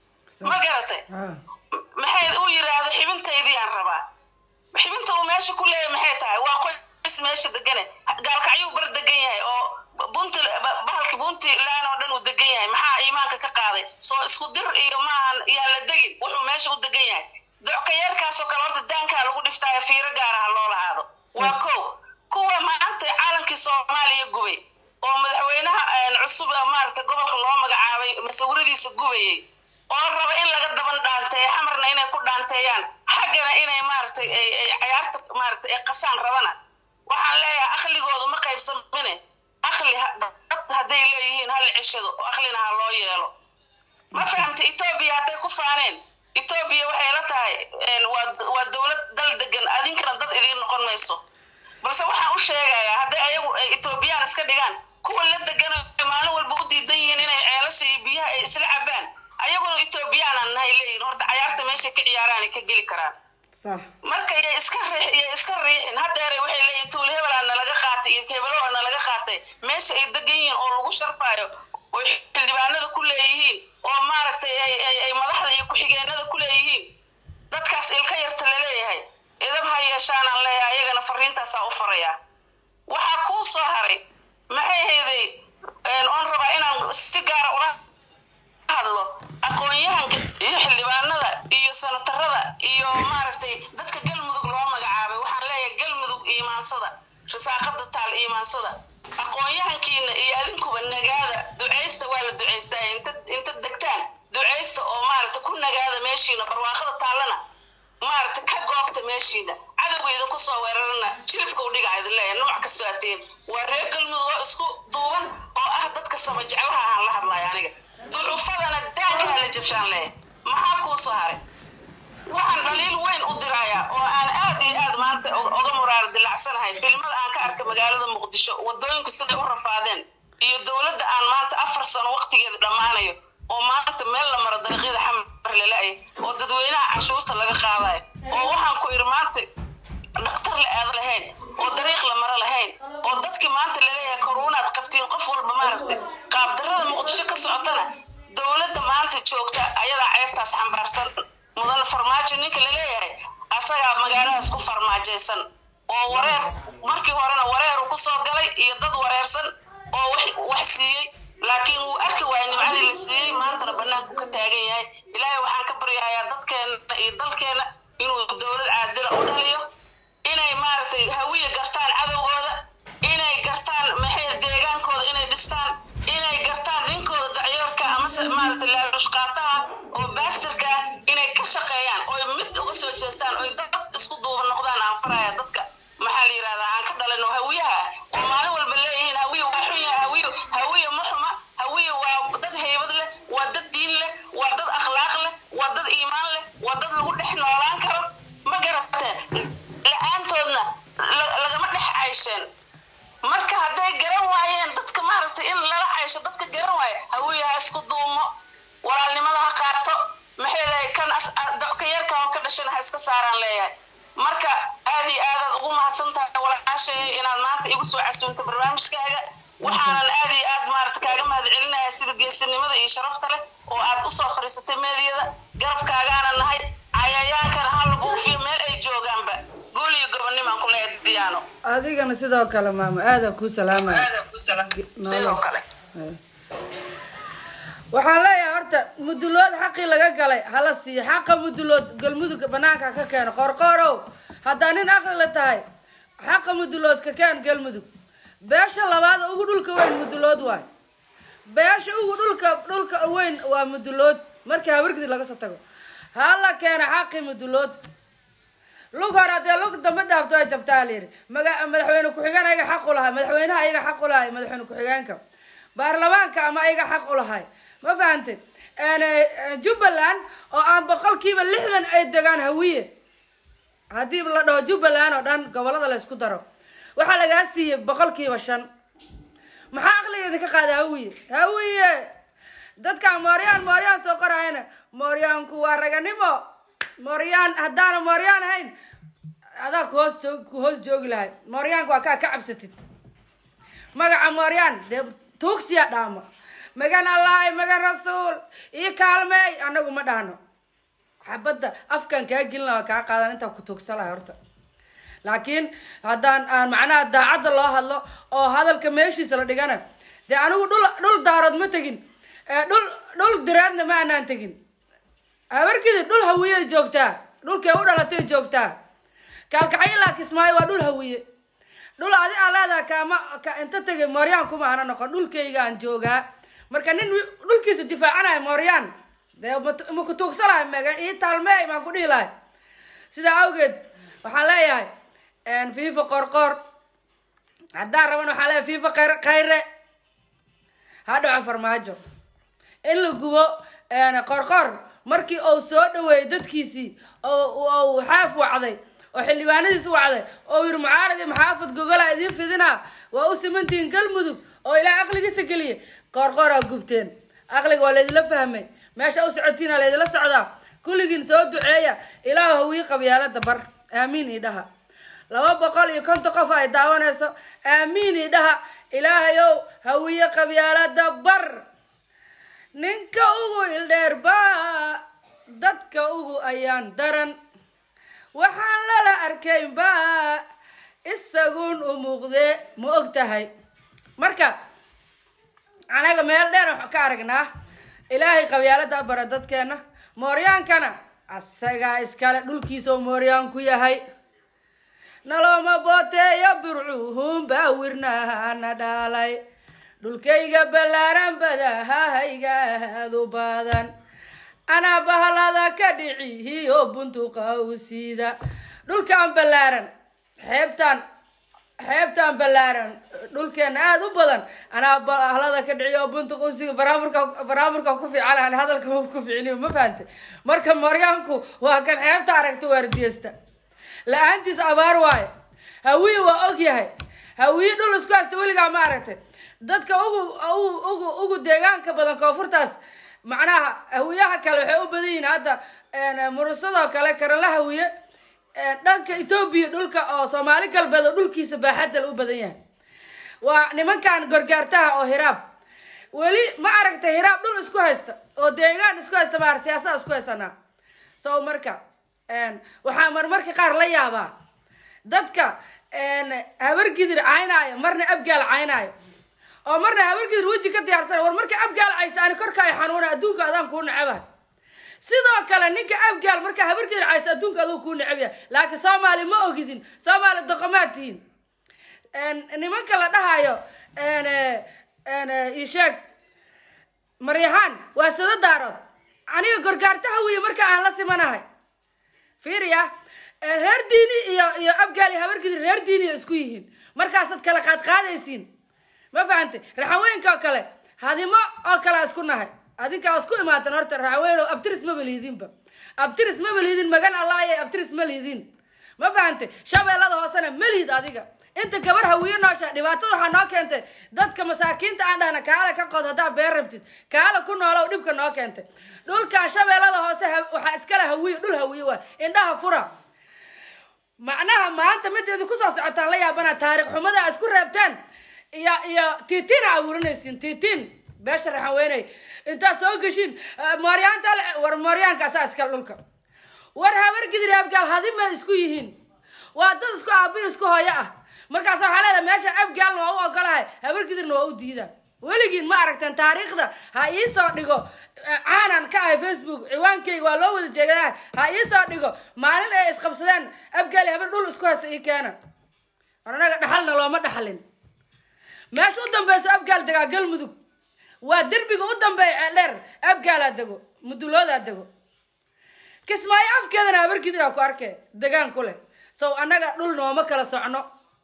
ma garatay ah maxay uu yidhaahdo xibintaydii aan rabaa xibinta uu meesha ku leeyahay maxay tahay waa qoys meesha degane gaalkacyuu bar degan yahay oo bunti bahalki puntland oo dhan uu degan yahay maxaa iimaanka ka qaaday soo isku dir iyo maahan yaa la degin wuxuu meesha u degan yahay dockayeerkaasoo kale horta daankaa lagu dhiftaayo fiiro gaara ha loo lahaado waa kow kuwa maanta caalankii soomaaliya gubay oo madaxweynaha een, cusub ee maaragtay gobolka loo magacaabay masawiradiisa gubayay oo raba in laga daban dhaanteeyo xamarna inay ku dhaanteeyaan xaggana inay maaragtay ay ay cayaarta maaragtay ay qasaan rabana waxaan leeyahay akhligoodu ma qaybsamine akhli ha- dad hadday leeyihiin hal cishado oo akhlina ha loo yeelo ma fahamta etoobiya hadday ku faaneen etoobiya waxay la tahay een, waa waa dowlad dal degan adinkana dad idiin noqon mayso balse waxaan u sheegayaa hadday ayagu ay etoobiyaan iska dhigaan kuwa la degan oo maalin walba u diidan yihiin inay ceelasha iyo biyaha ay isla cabaan ayaguna etoobiyaanan nahay leeyihin horta cayaarta meeshay ka ciyaaraan ay ka geli karaan sax marka yay iska riix yay iska riixin haddeeray waxay leeyihin tuul hebelaa nalaga qaatay iyo hebeloo nalaga qaatay meesha ay degan yihiin oo lagu sharfaayo oo xildhibaanada ku leeyihiin oo maaragtay ay ay ay madaxda iyo ku-xigeenada ku leeyihiin dadkaas ilka yarta laleeyahay idab ha yeeshaanaan leeyahay ayagana fariintaasaa u farayaa waxaa kuu soo haray maxay hayday oon rabaa inaan si gaara ula hadlo aqoon-yahanka iyo xildhibaanada iyo sanatarada iyo maaragtay dadka galmudug loo magacaabay waxaan leeyahay galmudug iimaansada risaaqada taal iimaansada aqoon-yahankiina iyo adinkuba nagaada ducaysta waa la ducaystaa inta inta degtaan ducaysta oo maaragta ku nagaada meeshiina barwaaqada taallana maaragta ka goobta meeshiina cadowga idinku soo weerarana jilifka u dhiga idin leeyahay nooc kastoo ateen waa reer galmudug oo isku duuban oo ah dadka sama jeclaha aan la hadlayo aniga ducufadana daankaha la jabshaan leeyahay maxaa kuu soo haray waxaan dhaliil weyn u dirayaa oo aan aad iyo aad maanta oga muraar dilacsanahay filmada aan ka arka magaalada muqdisho wadooyinku siday u rafaadeen iyo dowladda aan maanta afar sano waqtigeeda dhammaanayo oo maanta meel la maro dariiqyada xamar lala-ay oo dadweynaha canshuurta laga qaadayo oo waxaan ku iri maanta dhaktar la aado lahayn oo dariiq la maro lahayn oo dadkii maanta laleeyahay koruunaad qabtiin qof walba maaragtay qaabdarrada muqdisho ka socotana dowladda maanta joogta ayadaa ceebtaas xambaarsan mudan farmaajo ninka laleeyahay asagaa magaaladaas ku farmaajaysan oo wareer markii horena wareeru ku soo galay iyo dad wareersan oo wax wax siiyey laakiin wuu arki waayay nimcadii la siiyey maantana bannaanku ka taagan yahay ilaahay waxaan ka baryahayaa dadkeenna iyo dalkeenna inuu dowlad caadila u dhaliyo inay maaragtay hawiya gartaan cadowgooda inay gartaan maxay deegaankooda inay dhistaan inay gartaan ninkooda yeesho dadka garan waaya hawiye ha isku duumo walaalnimada ha qaato maxay kan ka yarka oo ka dhashana ha iska saaraan leeyahay marka aad iyo aadaad ugu mahadsan tahay walaashay inaad maanta igu soo casuunta barnaamijkaaga waxaanan aad iyo aad maarata kaaga mahad celinaya sida geesinimada iyo sharafta leh oo aad usoo fariisatay meediyada garabkaagaana nahay cayayaankana ha la buufiyo meel ay joogaanba guul iyo gobonnimaan ku leeyahay diyaano adigana sidoo kale maamo aadaa kuu salaamaya sidoo kale waxaan leeyahay horta mudulood xaqii laga galay hala siiyo xaqa mudulood galmudug banaanka ka keeno qorqoorow haddaa nin aqlila tahay xaqa mudulood ka keen galmudug beesha labaad ugu dhulka weyn mudulood waay beesha ugu dhulka dhulka weyn waa mudulood markii habargidi laga soo tago hala keena xaqii mudulood lug hore haddee lug dambe dhaafto ay jabtaa layidhi maga madaxweyne ku-xigeen ayaga xaq u lahay madaxweynaha ayaga xaq u lahay madaxweyne ku-xigeenka baarlamaanka ama ayaga xaq u lahay ma fahantay jubbaland oo aan boqolkiiba lixdan ay degaan hawiye haddii la dhaho jubbaland oo dhan gobolada la isku daro waxaa lagaa siiyey boqolkiiba shan maxaa aqliga idinka qaada hawiye hawiye dadkaan mooryaan mooryaan soo qorayana mooryaanku waa raganimo mooryaan haddaana mooryaan ahayn adaa kuhoos joog ku hoos joogi lahay mooryaanka waa kaa ka cabsatid magaca mooryaan dee tuugsiya dhaama magan allahi magan rasuul ii kaalmeey anagu ma dhahno xabadda afkaan kaa gelin laha kaa qaadan intaa ku tuugsa lahay horta laakiin haddaan aan macnaha daacadda loo hadlo oo hadalka meeshiisa la dhigana dee anigu dhul dhul daarood ma tegin dhul dhul diraadna ma anaan tegin habarkidi dhul hawiye joogtaa dhulkay u dhalatay joogtaa kaalkacyo ilaa kismaayo waa dhul hawiye dhul adi aa leedaha kaama ka inta tegay mooryaan kuma ana noqon dhulkaygaan joogaa marka nin dhulkiisa difaacanayo mooryaan dee ma ku tuugsalahay mega ii taalmeey maan ku dhihi lahay sidaa awgeed waxaan leeyahay fifa qorqoor haddaan raban waxaan leeyahay fifa khayr khayre ha dhaco farmaajo in la gubo qorqoor markii uu soo dhaweeyey dadkiisii oo xaaf wacday oo xildhibaanadiis wacday oo yiri mucaarad iyo maxaafad gogola idiin fidinaa waa u simantihiin galmudug oo ilaah aqligiisa geliya qoorqooraa gubteen aqliga waa laydinla fahmay meesha u socotiina laydinla socdaa kulligiin soo duceeya ilaah hawii qabyaalada bar aamiin ii dhaha laba boqol iyo konton qof ay daawanayso aamiin ii dhaha ilaahayow hawiye qabyaalada bar ninka ugu ildheer baa dadka ugu ayaan daran waxaan lala arkayn baa isagun u muuqdee ma og tahay marka anaga meel dheer waxaan ka aragnaa ilaahay qabyaalada bara dadkeena mooryaankana asagaa iskale dhulkiisao mooryaan ku yahay nalooma booteeyo burcuhun baawirnahana dhaalay dhulkayga ballaaran badahahaygaadu badan anaa bahalada ka dhicihiyo buntuqa u siida dhulkaan ballaaran xeebtaan xeebtaan ballaaran dhulkeena aada u badan anaa bahalada ka dhiciyo buntuqa u siida baraamurka baraamurka ku fiican hadalka ma ku ficiliyo ma fahantay marka maryaanku waa kan xeebta aragta waardiyesta la-aantiis abaar waayo hawiye waa og yahay hawiye dhul isku haysta weligaa ma aragtay dadka ugu ugu ugu deegaanka badan koonfurtaas macnaha hawiyaha kale waxay u badan yihiin hadda murusadoo kale karala hawiye dhanka etoobiya dhulka oo soomaali galbeed oo dhulkiisa baaxadal u badan yahay waa nimankan gorgaartaha oo hiraab weli ma aragtay hiraab dhul isku haysta oo deegaan isku haysta maar siyaasada isku haysanaa so marka waxaa marmarka qaar la yaabaa dadka habargidir caynaayo marna abgaal caynaayo oo marna habargidir weji ka diyaarsan war marka abgaal caysa ani korka ay xanuuna adduunka adaan kuu neceba sidoo kale ninka abgaal marka habargidir caysa adduunka aduu kuu neceb yahay laakiin soomaali ma ogidin soomaali doqomaad tihiin nimanka la dhahayo isheeg maryahaan waa sada daarood aniga gorgaarta hawiye marka aan la simanahay fiiriya reer diini iyo iyo abgaal iyo habargidir reer diiniya isku yihiin markaasaad kala qaad qaadaysiin ma fahantay raxaweenka oo kale hadimo oo kale isku nahay adinkaa isku imaatan horta raxaweyn oo abtiris maba liidinba abtiris maba liidin magan allah iyo abtiris ma liidin ma fahantay shabeellada hoosena melihid adiga inta gabar hawiye noosha dhibaatada waxaa noo keentay dadka masaakiinta aan dhahna kaala ka qod haddaa beer rabtid kaala ku noolow dhibka noo keentay dhulkan shabeellada hoose ha- waxaa iskale hawiye dhul hawiye waa indhaha fura macnaha maanta mideedu kusoo socotaan la yaabana taariikh xumada aa isku reebteen iyo iyo tiitiin aa abuurinaysiin tiitiin beesha raxan weynay intaad soo geshiin eh, mooryaanta le- war mooryaankaasa iskale dhulka war habar gidir abgaal hadima isku yihiin waa dad isku aabi isku hooyo ah markaas waxaa leedahay meesha abgaalna waa u ogolahay habar gidirna waa u diida weligiin ma aragteen taariikhda ha iisoo dhigo eh, caanan ka ahay facebook ciwaankayga waa loo wada jeegadaa ha iisoo dhigo maalin ay isqabsadeen abgaali habar dhul isku haysta ii keena war anaga dhaxalna looma dhaxalin meesha u dambeyso abgaal degaa galmudug waa derbiga u dambeeya ee dheer abgaalaa dego muduloodaa dego kismaayo afkeedana habar gidiraa ku arkee degaan ku leh sow annaga dhul nooma kala socno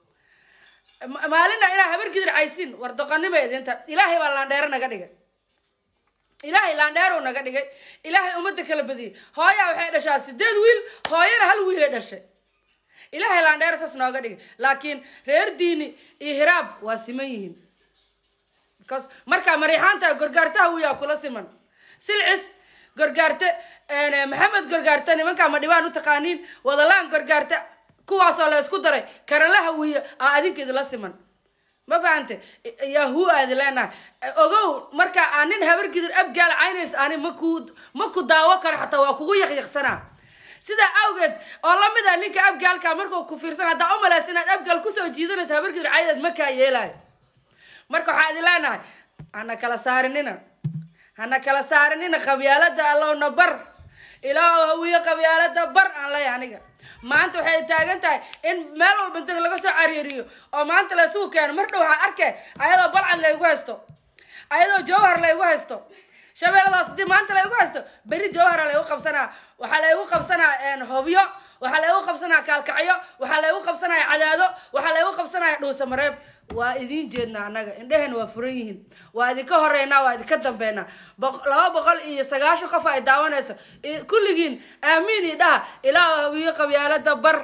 Ma- maalina inaa habar gidir caysin war doqonima idinta ilaahay baa laandheero naga dhigay ilaahay laandheerow naga dhigay ilaahay ummadda kala badiyey hooyaa waxay dhashaa sideed wiil hooyana hal wiilay dhashay ilaahay laandheero saas nooga dhigay laakiin reer diini iyo hiraab waa siman yihiin because markaa mariixaanta gorgaartaha wiyaa kula siman silcis gorgaarte een, maxamed gorgaarte nimankaa ma dhibaan u taqaaniin wadalaan gorgaarte kuwaasoo la isku daray karalaha wiya aa adinka idila siman ma fahante yahu aadi leenahay ogow marka aa nin habar gidir abgaal caynays ani maku ma ku daawo karo xataa waa kugu yaqyaqsanaa sidaa awgeed oo lamid ah ninka abgaalka markuu ku fiirsan haddaa umalaysa inaad abgaal kusoo jiidanaysa habar gidir caydeed ma kaa yeelayo marka waxaa idin leenahay hana kala saarinina hana kala saarinina qabyaalada allowna bar ilaahu hawiye qabyaalada bar aan leeyahay aniga maanta waxay taagan tahay in meel walba inta laga soo cariiriyo oo maanta la isugu keeno mar dhow waxaa arkay ayadoo balcad laygu haysto ayadoo jawhar laygu haysto shabeelladaas hadii maanta laygu haysto berri jawhara laygu qabsanaa waxaa laygu qabsanaa een, hobyo waxaa laygu qabsanaa kaalkacyo waxaa laygu qabsanaya cadaado waxaa laygu qabsanaya dhuusamareeb waa idiin jeednaa annaga indhehena waa furan yihiin waa idinka horeynaa waa idinka dambeynaa boq- laba boqol iyo sagaashan qof ay daawanayso I- kulligiin aamiin ii dhaha ilaahu hawiye qabyaalada bar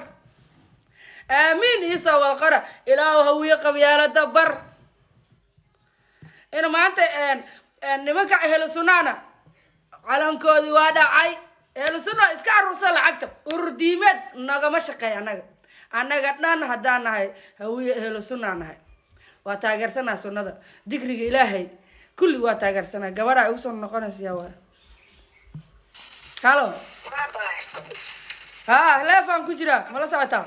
aamiin iisoo wada qora ilaahu hawiye qabyaalada bar in maanta een- een nimanka ehlu sunnaana calankoodii waa dhacay ehlu sunna iska aruursa lacagta urur diimeed nagama shaqeey annaga annaga dhan haddaan nahay hawiye ehlu sunnaa nahay waa taageersanaa sunnada dikriga ilaahay kulli waa taageersanaa gabadha ay ugu soo noqonaysa waa halo ha leefaan ku jira mala socotaa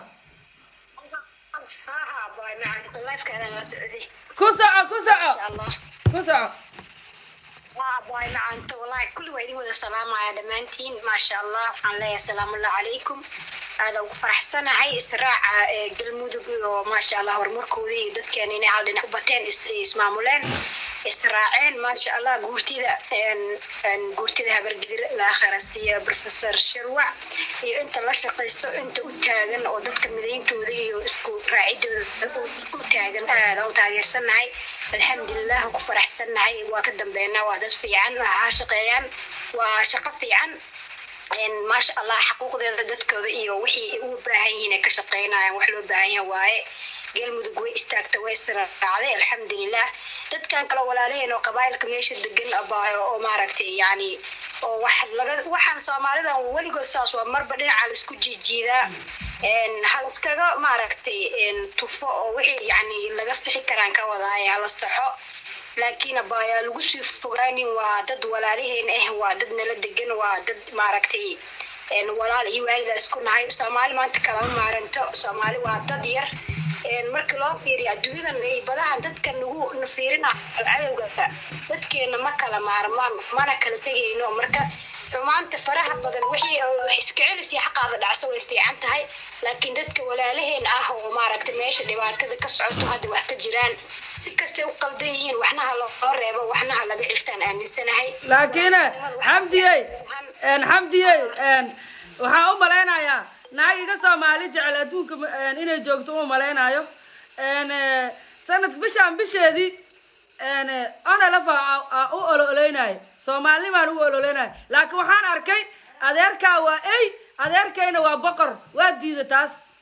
ku soco ku soco ku soco waay macanta wallahi kulli waa idin wada salaamaya dhammaantiin maasha allah waxaan leeyahay asalaamu allah calaykum aada ugu faraxsanahay israaca ee galmudug oo maasha allah horumarkooda iyo dadkeena inay hal dhinac u bateen is- ismaamuleen israaceen maasha allah guurtida een- een guurtida habargidir laakharasiya professor shirwac iyo inta la shaqayso inta u taagan oo dadka midayntooda iyo isku raacidooda u taagan aada u taageersanahay alxamdulilah ku faraxsanahay waa ka dambeynaa waa dad fiican ha shaqeeyaan waa shaqo fiican een maasha allah xaquuqdeeda dadkooda iyo wixii u baahan yihiin ay ka shaqeynayaan wax loo baahan yahay waaye galmudug way istaagta way siraacday alxamdulilah dadkan kale walaalaheen oo qabaayilka meesha degan abaayo oo maaragtay yacni oo wax laga waxaan soomaalidan weligood saas waa marba dhinaca la isku jiijiidaa een hal iskaga maaragtay een tufo oo wixii yacni laga sixi karaan ka wadaaye hala saxo laakiin abaayaa lagu sii fogaanin waa dad walaalaheen ah waa dad nala degan waa dad maaragtay een walaal iyo waalida isku nahay soomaali maanta kalama maaranto soomaali waa dad yar een marka loo fiiriyo adduunyadan iyo badahan dadka nagu na fiirina cadowga dadkeena ma kala maarmaan mana kala tegayno marka xumaanta faraha badan wixii wax iska celis iyo xaqaada dhacso way fiican tahay laakiin dadka walaalaheen ah oo maaragtay meesha dhibaatada ka socoto hadda wax ka jiraan si kastay u qaldan yihiin waxna ha loo reebo waxna ha laga cishtaan aaminsanahay laakiin xamdiyey een, xamdiyey een, waxaan u malaynayaa naag iga soomaali jecel adduunka ma- een, inay joogto uma malaynayo een, eh, sanad bishaan bisheedii een, eh, onlf aa- aa u ololeynayo soomaalinimaan u ololeynayo laakiin waxaan arkay adeerkaa waa ey adeerkayna waa boqor waa diida taas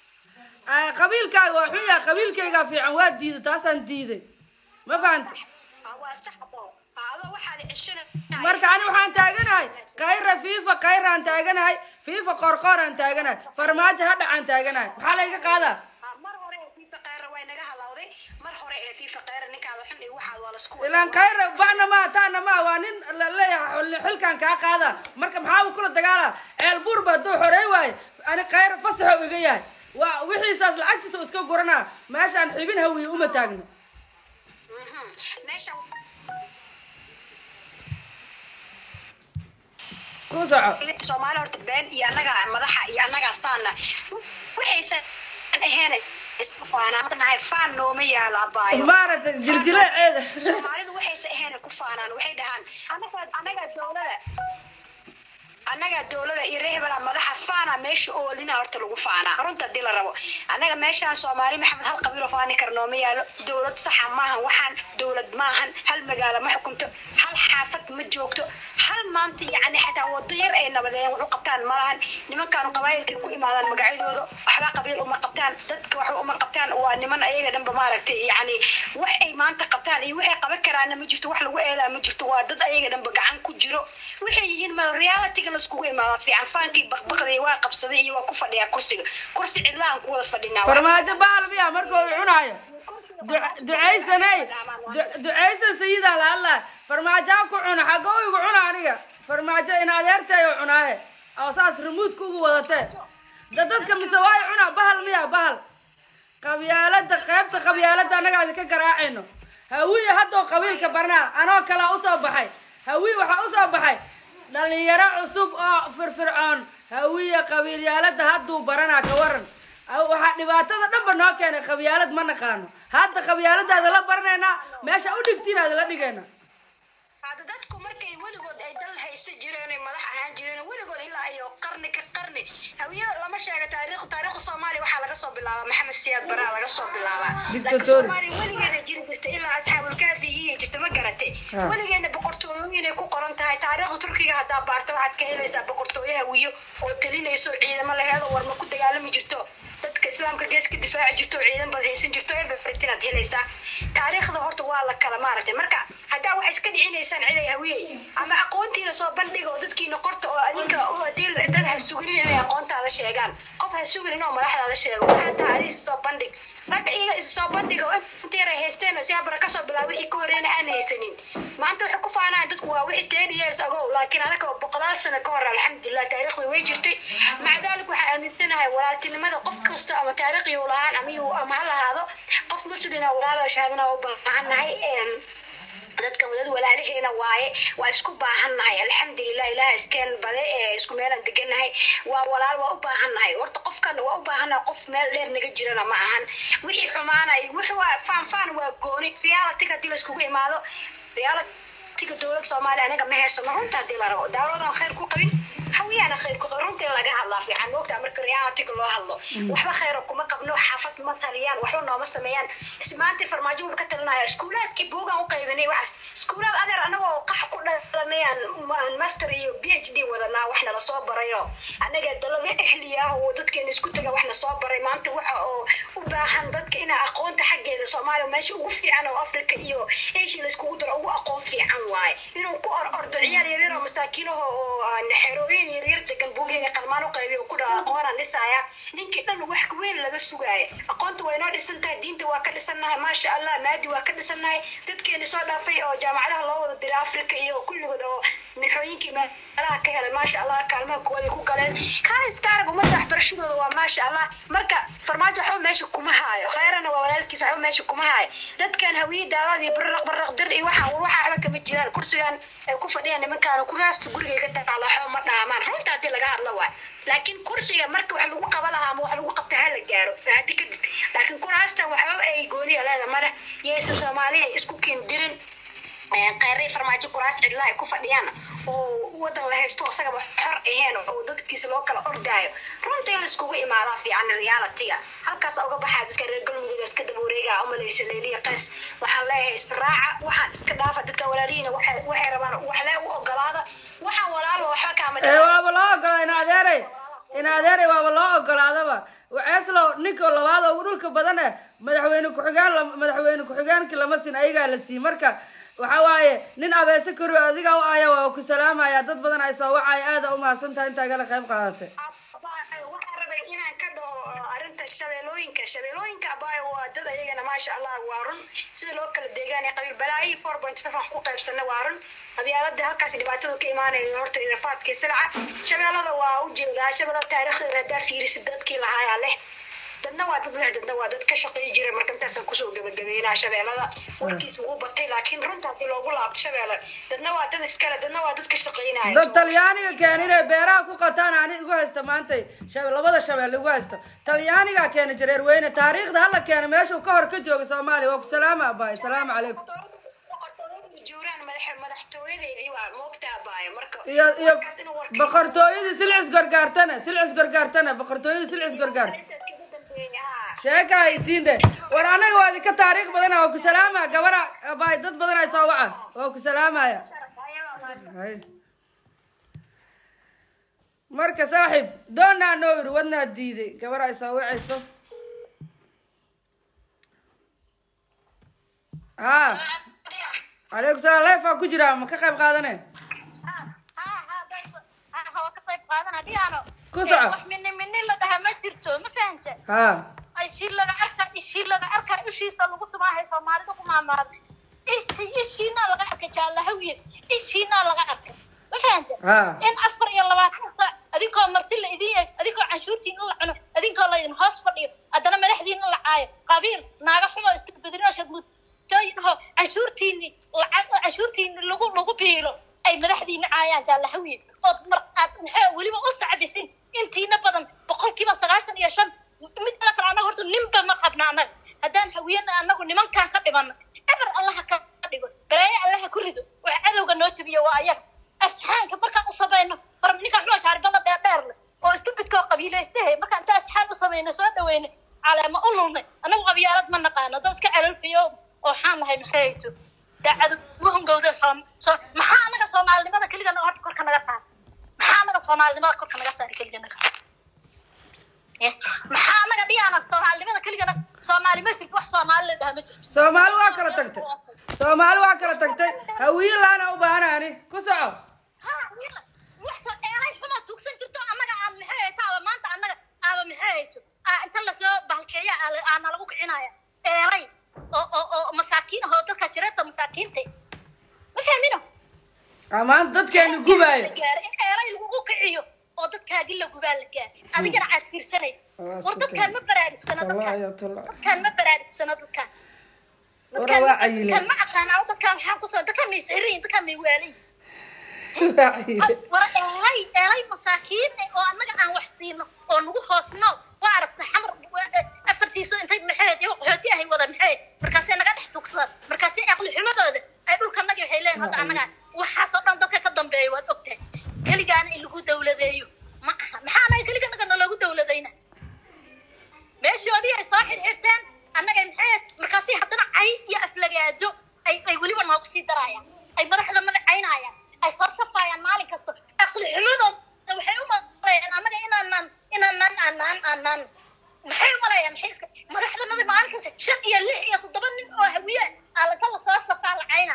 Ah, qabiilkaaga waa xun yahay qabiilkaygaa fiican waa diiday taasaan diiday ma fahanta Ah, waa sax abo Ah, adoo waxaad ceshana marka ani waxaan taaganahay kayra fiifa kayraan taaganahay fiifa qorqooraan taaganahay farmaajo hadhacaan taaganahay maxaa layga qaadaa Ah, mar hore ee fiifa khayra way naga halawday mar hore ee fiifa khayra ninkaada xun iyo waxaad waa lasku ilaan kayra bacna maa taana maa waa nin la leeyahay xil- xilkan kaa qaada marka maxaa uu kula dagaala ceel buurba hadduu xorey waayo ani kayra fasaxo iga yahay waa wixiisaas lacagtiisa uu iska guranaa meeshaan xibin hawiye uma taagno Mhm. meeshan ku soco soomaali horta been iyo annaga madaxa iyo annaga saana waxaysan ahayn isku faanaan Hadda nahay faan nooma yaalo abaayo maaragtay jiljileeceeda soomaalidu waxaysan ahayn ku faanaan waxay dhahaan annaga annaga dowlada annaga dowlada iyo reer hebela madaxa faana meesha oolina horta lagu faanaa runta hadii la rabo annaga meeshaan soomaali maxamed hal qabiil oo faani kara nooma yaalo dowlad saxa maahan waxaan dowlad maahan hal magaalo ma xukunto hal xaafad ma joogto hal maanta yacni xataa wado yar ay nabadeeyaan wax u qabtaan malahan nimankaanu qabaayilkay ku imaadaan magacyadooda waxba qabiil uma qabtaan dadka waxba uma qabtaan waa niman ayaga dhanba maaragtay yacni wax ay maanta qabtaan iyo waxay qaban karaana ma jirto wax lagu eelaa ma jirto waa dad ayaga dhanba gacan ku jiro waxay yihiin ma realityga laiskugu imaada fiican faankii baqbaqday waa qabsaday iyo waa ku fadhiyaa kursiga kursi cidlaan ku wada fadhinaa farmaajo bahal miya markuu cunaayo Du- ducaysanay Du- ducaysan sayidaa la hadlaa farmaajaa ku cuna xagga igu cuna aniga farmaajo in adeertayo cunaaye oo saas remuudka ugu wadatee da dadka mise waayo cunaa bahal miya bahal qabyaalada qaybta qabyaalada annaga idinka garaacayno hawiye haddoo qabiilka barnaa anoo kalaa usoo baxay hawiye waxaa usoo baxay dhalinyaro cusub oo firfircoon hawiye qabiilyaalada hadduu baranaa ka waran Aw- waxaa dhibaatada dhanba noo keenay qabyaalad ma naqaano hadda qabyaaladaada la baranaynaa meesha u dhigtiin aada la dhigayna hadda dadku markay weligood ay dal haysa jireen ay madax ahaan jireen weligood ilaa iyo qarni ka qarni hawiye lama sheega taariikh taariikhda soomaaliya waxaa laga soo bilaabaa maxamed siyaad baraa laga soo bilaabaa laakiin Dictator. soomaaliya weligeeda jiri jirta ilaa asxaabulkaafi iyo jirta ma garate Ah. weligeedna boqortooyooyinay ku qoran tahay taariikhda turkiga haddaa baarta waxaad ka helaysaa boqortooyo hawiyo oo talinayso ciidamo laheed oo warma ku dagaalami jirto dadka islaamka gees ka difaaci jirto oo ciidan baad haysan jirto everything aad helaysaa taariikhda horta waa la kala maaragtay marka haddaa waxay iska dhicinaysaan ciday hawiyey ama aqoontiina soo bandhiga oo dadkiina qorta oo adinka oo hadii dad ha suginin inay aqoontaada sheegaan qof ha suginin oo madaxdaada sheego waxaa tahay adiga is soo bandhig ragga iyaga is soo bandhiga oo inta yar ay haysteen si abara kasoo bilaaba wixii ka horreena aan haysanin maanta waxay ku faanaan dadku waa wixii ten years ago laakiin anaga boqolaal sano ka hor alxamdulilah taariikhda way jirtay maca dalik waxaan aaminsanahay walaaltinimada qof kasta ama taariikhiyu lahaan ama yuu- ama ha lahaado qof muslina walaalo shahaadana u baahannahay Een, dadka wadad walaalaheena waaye waa isku baahannahay alxamdulilah ilaah iskeen bade ee isku meelaan degannahay waa walaal waa u baahannahay horta qofkan waa u baahannahay qof meel dheer naga jirana ma ahan wixii xumaanay wixii waa faan faan waa gooni realityga hadii laiskugu imaado realityga dowlad soomaaliya anaga ma haysano runta hadii la rabo dawladan khayr ku qabin hawiyaana khayr ku qabin runtii laga hadlaa fiican moogtaa marka realityga loo hadlo waxba khayra kuma qabno xaafad ma taliyaan waxba nooma sameeyaan ismaantii farmaajo wuxuu ka talinaya iskuulaadkii buugaan u qaybinay waxaas iskuulaad adeer anagoo qax ku dhalanayaan ma- master iyo b h d wadanaa wax nala soo barayo anaga dalada ehliya ah oo dadkeena isku taga waxna soo baray maanta waxa oo u baahan dadka inaa aqoonta xaggeeda soomaaliya meesha ugu fiican oo africa iyo asia laiskugu daro ugu aqoon fiican waaye inuu ku or ordo ciyaal yaryar oo masaakiinaho oo aan xerooyin yaryar degan buugyaga qalmaan u qaybiyo ku dhaha aqoonaan dhisaya ninkii dhan wax weyn laga sugaaya aqoonta waa inoo dhisan tahay diinta waa ka dhisannahay maasha allah maadi waa ka dhisannahay dadkeeni soo dhaafay oo jaamacadaha loo wada diray africa iyo kulligood oo minxooyinkii meelaha ka helay maasha allah kaalmaha kuwaday ku galeen kaaliska arab ummadda waxbarashadooda waa maasha allah marka farmaajo waxba meesha kuma haayo khayrana waa walaalkiisa waxba meesha kuma haayo dadkan hawiye daawad iyo barraq barraq dir iyo waxaan war waxa waxba kama jiraan kursigan ay ku fadhiyaan nimankaan kuraasta gurigay ka taala waxba ma dhaamaan runta haddii laga hadlo waay laakiin kursiga marka wax lagu qaba lahaa ama wax lagu qabta ha la gaaro hadi kadib laakiin kuraastan waxba ay gooniya leeda male yaysa soomaaliya isku kindirin khayray farmaajo kuraas cidla ay ku fadhiyaan oo wadan la haysto isagaba xor aheen oo dadkiisa loo kala ordaayo runtii la iskugu imaadaa fiican realityga halkaas uga baxaa dadka reer galmudug iska daba wareegaa umalaysa leeliya qays waxaan leeyahay israaca waxaan iska dhaafa dadka walaalihiina waxay waxay rabaan waxle u ogolaada waxaan walaalo waxba kaama ee waaba loo ogolaa in adeeray in adeeray waaba loo ogolaadaba waceeslow ninka labaad oo ugu dhulka badan eh madaxweyne ku-xigaan la- madaxweyne ku-xigaankii lama sin ayagaa la sii marka waxa waaye nin abeese kori adiga u aya waa ku salaamaya dad badan ay soo wacay aada umahadsan tahay intaa igala qayb qaadatay waxaan rabay inaan ka dhaho arrinta shabeelooyinka shabeelooyinka abaayo waa dad ayagana maasha allah waa run sida loo kala deegaan ee qabiil balaayi four point five wax ku qaybsana waa run qabyaalada halkaas dhibaatadu ka imaanaya horta irafaadka silca shabeellada waa u jeedaa shabeellada taariikhdeeda haddaa fiirisid dadkii lahaayaa leh dadna waa dad leh dadna waa dad ka shaqeey jira marka intaasaan kusoo gabagabeynaa shabeellada warkiis wuu batay laakiin runta haddii loogu laabto shabeelle dadna waa dad iskale dadna waa dad ka shaqeynaya dad talyaaniga keen inay beeraha ku qataan ani igu haysta maantay shabe- labada shabeelle igu haysto talyaanigaa keena jareer weyne taariikhda hala keena meeshuu ka hor ka jooga soomaaliya waa ku salaama abaay salaamu calaykum boqortooyadu juuraan madax madaxtooyadeedii waa moogta abaayo marka iyo iyo warkaas inuu warka- boqortooyadii silcis gorgaartana silcis gorgaartana boqortooyadii silcis gorgaar iskaga dambeeya haa sheeka haysiin de war anaga waa idinka taariikh badana waa ku salaama gabara abaay dad badan ay soo waca waa ku salaamaya Hay. marka saaxiib doonaa noo yiri wadnaa diiday gabar ay soo wacayso ha calaykum salaam leefaa ku jiraa ma ka qayb qaadane Ku soco. wax mini mini la dhaha ma jirto ma fahanta ha ishii laga arka ishii laga arka ishiisa lagu tumaahay soomaalida ku maamaaday ishi ishiina laga arka jaalahawiye ishiina laga arka ma fahanta ha in afar iyo labaatan saac adinkoo marti la idin yahay adinkoo canshuurtiina la cuno adinkoo laydin hoos fadhiyo haddana madaxdiina la caayo qabiil naaga xumo istabedrinoo shadmutooyinho canshuurtiini lacag canshuurtiini lagu lagu biilo ay madaxdiina caayaan jaalahawiye ood mar aad maxaa weliba u sacbisin intiina badan boqolkiiba sagaashan iyo shan midda kale annaga horta ninba ma qabna annaga haddaan hawiyana annagu nimankaan ka dhibanno eber allaha ka dhigo balaayo allaha ku rido wax cadowga noo jabiyo waa ayaga asxaanka markaan u samayno hor ninkaan xuma shaaribada dheer dheer leh oo istubidkoo qabiilaystahay markaan inta asxaan u samayno soo dhaweynay caleema u lulnay annagu qabyaalad ma naqaano dad iska calolfiyo oo waxaan nahay maxayto daacadu muhungowda soo soo maxaa annaga soomaalinimada keligana horta korka naga saara maxaa annaga soomaalinimada korka naga saara keligana Eh, maxaa annaga dhiyaana soomaalinimada keligana soomaali ma jirto wax soomaali la dhaha ma jirto soomaali waa kala tagtay soomaali waa kala tagtay hawiye laana u baahana ani ku soco ha wiila wax soo dheeray xuma tuugsan jirto annaga aan maxay hayto aba maanta annaga aba maxay hayto aa inta lasoo bahalkeeya aa la- aana lagu kicinaya dheeray oo oo oo masaakiin ahoo dadka jireerta masaakiinta ma fahmino amaan dadkeenu gubaayo la gaaro in dheeray lagugu kiciyo oo dadkaagi la gubaa la gaaro adigana aad fiirsanaysa Waa war isku dadkaan ma baraarugsano Tallaahi dadkaan ya tallaahi. dadkaan ma baraarugsano dadkaan Wara dadkaan waa cayile. dadkaan ma aqaanaa dadkaan waxaan kusoo dadkaan may sixiriyin dadkaan may waalayin waa cayile war eelay eelay masaakiin eh, oo annaga aan wax siino oo nagu hoos nool waa aragta xamar waa- eh, afartiiso intay maxayd iyago qaxooti ahay wada maxayd markaasay naga dhex tugsadaan markaasay aqli xumadooda ay dhulkanagi waxay leeyihin hadda annaga waxaasoo dhan dadka ka dambeeya waad ogtahay keligaana in lagu dawladeeyo ma aha maxaa anaga keliga naga naloogu dawladayna meeshoodii ay soo xirxirteen annaga maxayd markaasay haddana cay iyo aflagaajo ay ay weliba noogu sii darayaan ay madaxda magacaynayaan ay soo safayaan maalin kasta aqli xumadood waxay u maleeyaan annaga inaanaan inaanaan aanaan aanaan maxay u maleeyaan maxay iska madaxdanada maalin kasta shan iyo lix iyo toddoba nin oo hawiye aalata la soo safaa lacayna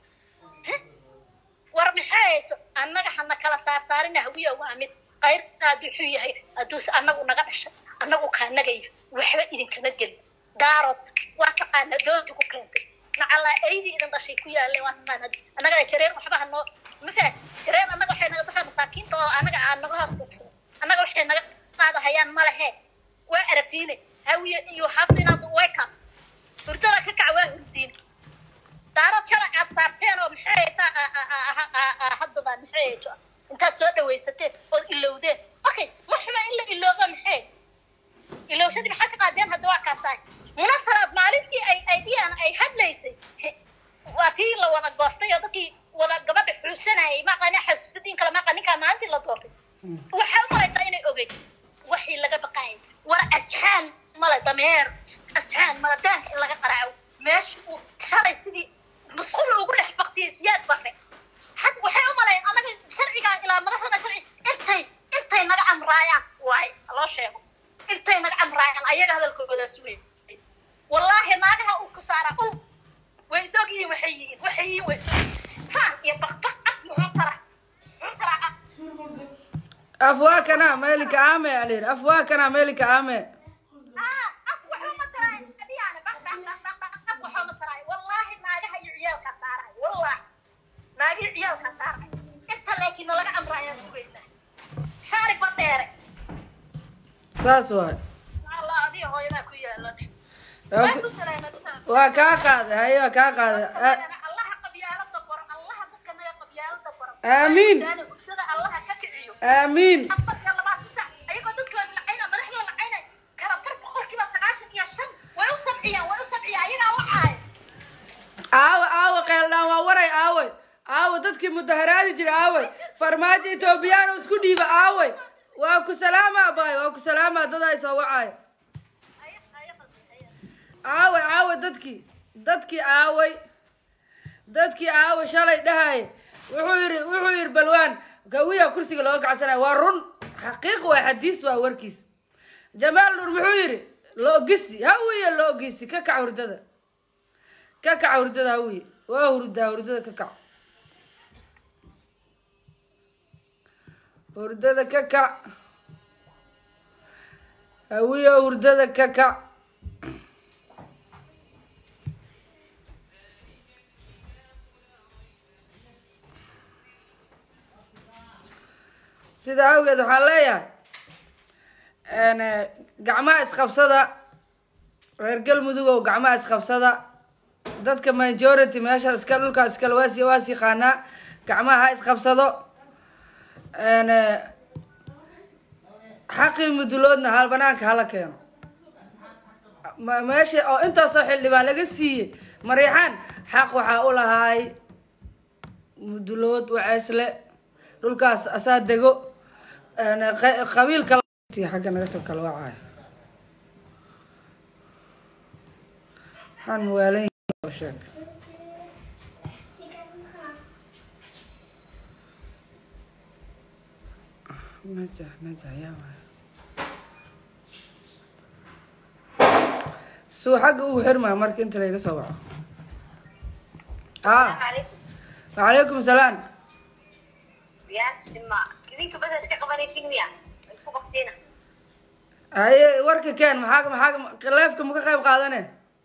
war maxay hayto annaga hana kala saarsaarina hawiya waa mid qayr aad wuxuu yahay hadduuse annagu naga dhashay annagu kaanagaya waxba idinkama gelin daarood waa taqaana doonta ku keentay macallaa aydii idin dhashay ku yaalle waa taqaana annaga jareen waxba hanoo ma fahan jareen annaga waxay naga dadka masaakiinta oo annaga aan naga hoos tuugsano annaga waxay naga qaadahayaan ma lehe waa aragtiine hawiye iyo hafta inaad wake up hurdada ka kac waa hurdiine daarad sharci aad saarteen oo maxay taa haddadan maxay hayto intaad soo dhawaysateen ood ilowdeen okay ma xuma in la iloobo maxay ilowshadii maxaa ka qaadeen hadda waa kaasaay munasaraad maalintii ay ay dhiyaan ay hadlaysay he, waa tii la wada goostay oo dadkii wada gabadha xuusanayay maqana xasuusadiin kale maqa ninkaa maalintii la doortay waxaa u malaysaa inay ogeyd waxii laga baqaayay war asxaan male dameer asxaan male daanka in laga qaraaco meesha uu shalay sidii musqul ugu dhex baktiyay siyaad bare had waxay u malayn anaga sharcigaa ilaa madaxdana sharci intay intay naga amraayaan waay loo sheego intay naga amraayaan ayaga faan iyo baqbaq af muxuu tara muxuu taraa af afwaakana meelika aame alir afwaakana meelika aame ah af waxba ma taraayo adiyaana baq baq baq baq baq af waxba ma taraayo wallaahi naagaha iyo ciyaalkaa saarayo wallaahi naagii ciyaalkaa saarayo inta laakiin nalaga amraayaan sugaynaa shaari badheere saas waay allah adiga hooyadaa ku yaalan Waa waa ku- ku salaamadinaa waa kaa qaaday haye waa kaa qaaday A- allaha qabyaalada baro allaha dadka naga qabyaalada baro Aamiin. Daani hurdada allaha ka kiciyo aamiin afar iyo labaatan sac ayagoo dadkooda lacayna madaxdooda lacayna kala bar boqolkiiba sagaashan iyo shan way u sabciyaan way u sabciyaan ayagaa wacaaya aawe aawe qeeldhaan waa waray aawey aawe dadkii mudaharaadi jira aawey farmaajo etoobiyaan isku dhiiba aawey waa ku salaama abaay waa ku salaama dadaa soo wacaayo aawey aawe dadkii dadkii aawey dadkii aawe shalay dhahay wuxuu yidhi wuxuu yidhi balwaan gawiya kursiga looga gacsanayo waa run xaqiiq waa xadiis waa warkiis jamaal nur muxuu yidhi loogisi hawiye loogisi ka kac hurdada ka kac hurdada hawiye waa hurdaa hurdada ka kac hurdada ka kac hawiye hurdada ka kac sida awgeed waxaan leeyahay n gacmaha isqabsada reer galmudugow gacmaha isqabsada dadka majority meesha iska dhulkaas iskale waas waas yaqaanaa gacmaha ha isqabsado n xaqii muduloodna hal banaanka hala keeno ma- meesha oo intaasoo xildhibaan laga siiyey mariixaan xaq waxaa u lahaay mudulood waceesle dhulkaas asaa dego n qa- qabiilka xagga naga soo kala wacaayo waxaan waalan yahay oo sheeg najah najah yaa waay suu xagga ugu xirmaa marka inta layga soo waco ah wacalaykum salaam ya sima idinka bas iska qabanaysin miya isku qaftiina haye warka keen maxaa maxaa leefka ma ka qayb qaadane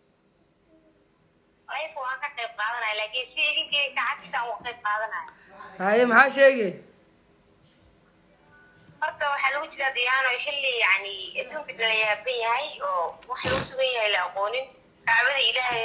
ayfa waan ka qayb qaadanaya laakiin si idinkii kacagtiisa aan uga qayb qaadanaya haye maxaa sheegay horta waxaa lagu jiraa diyaano xilli yani adduunka la yaaban yahay oo wax loo sugan yahay la aqoonin kacbada ilaahay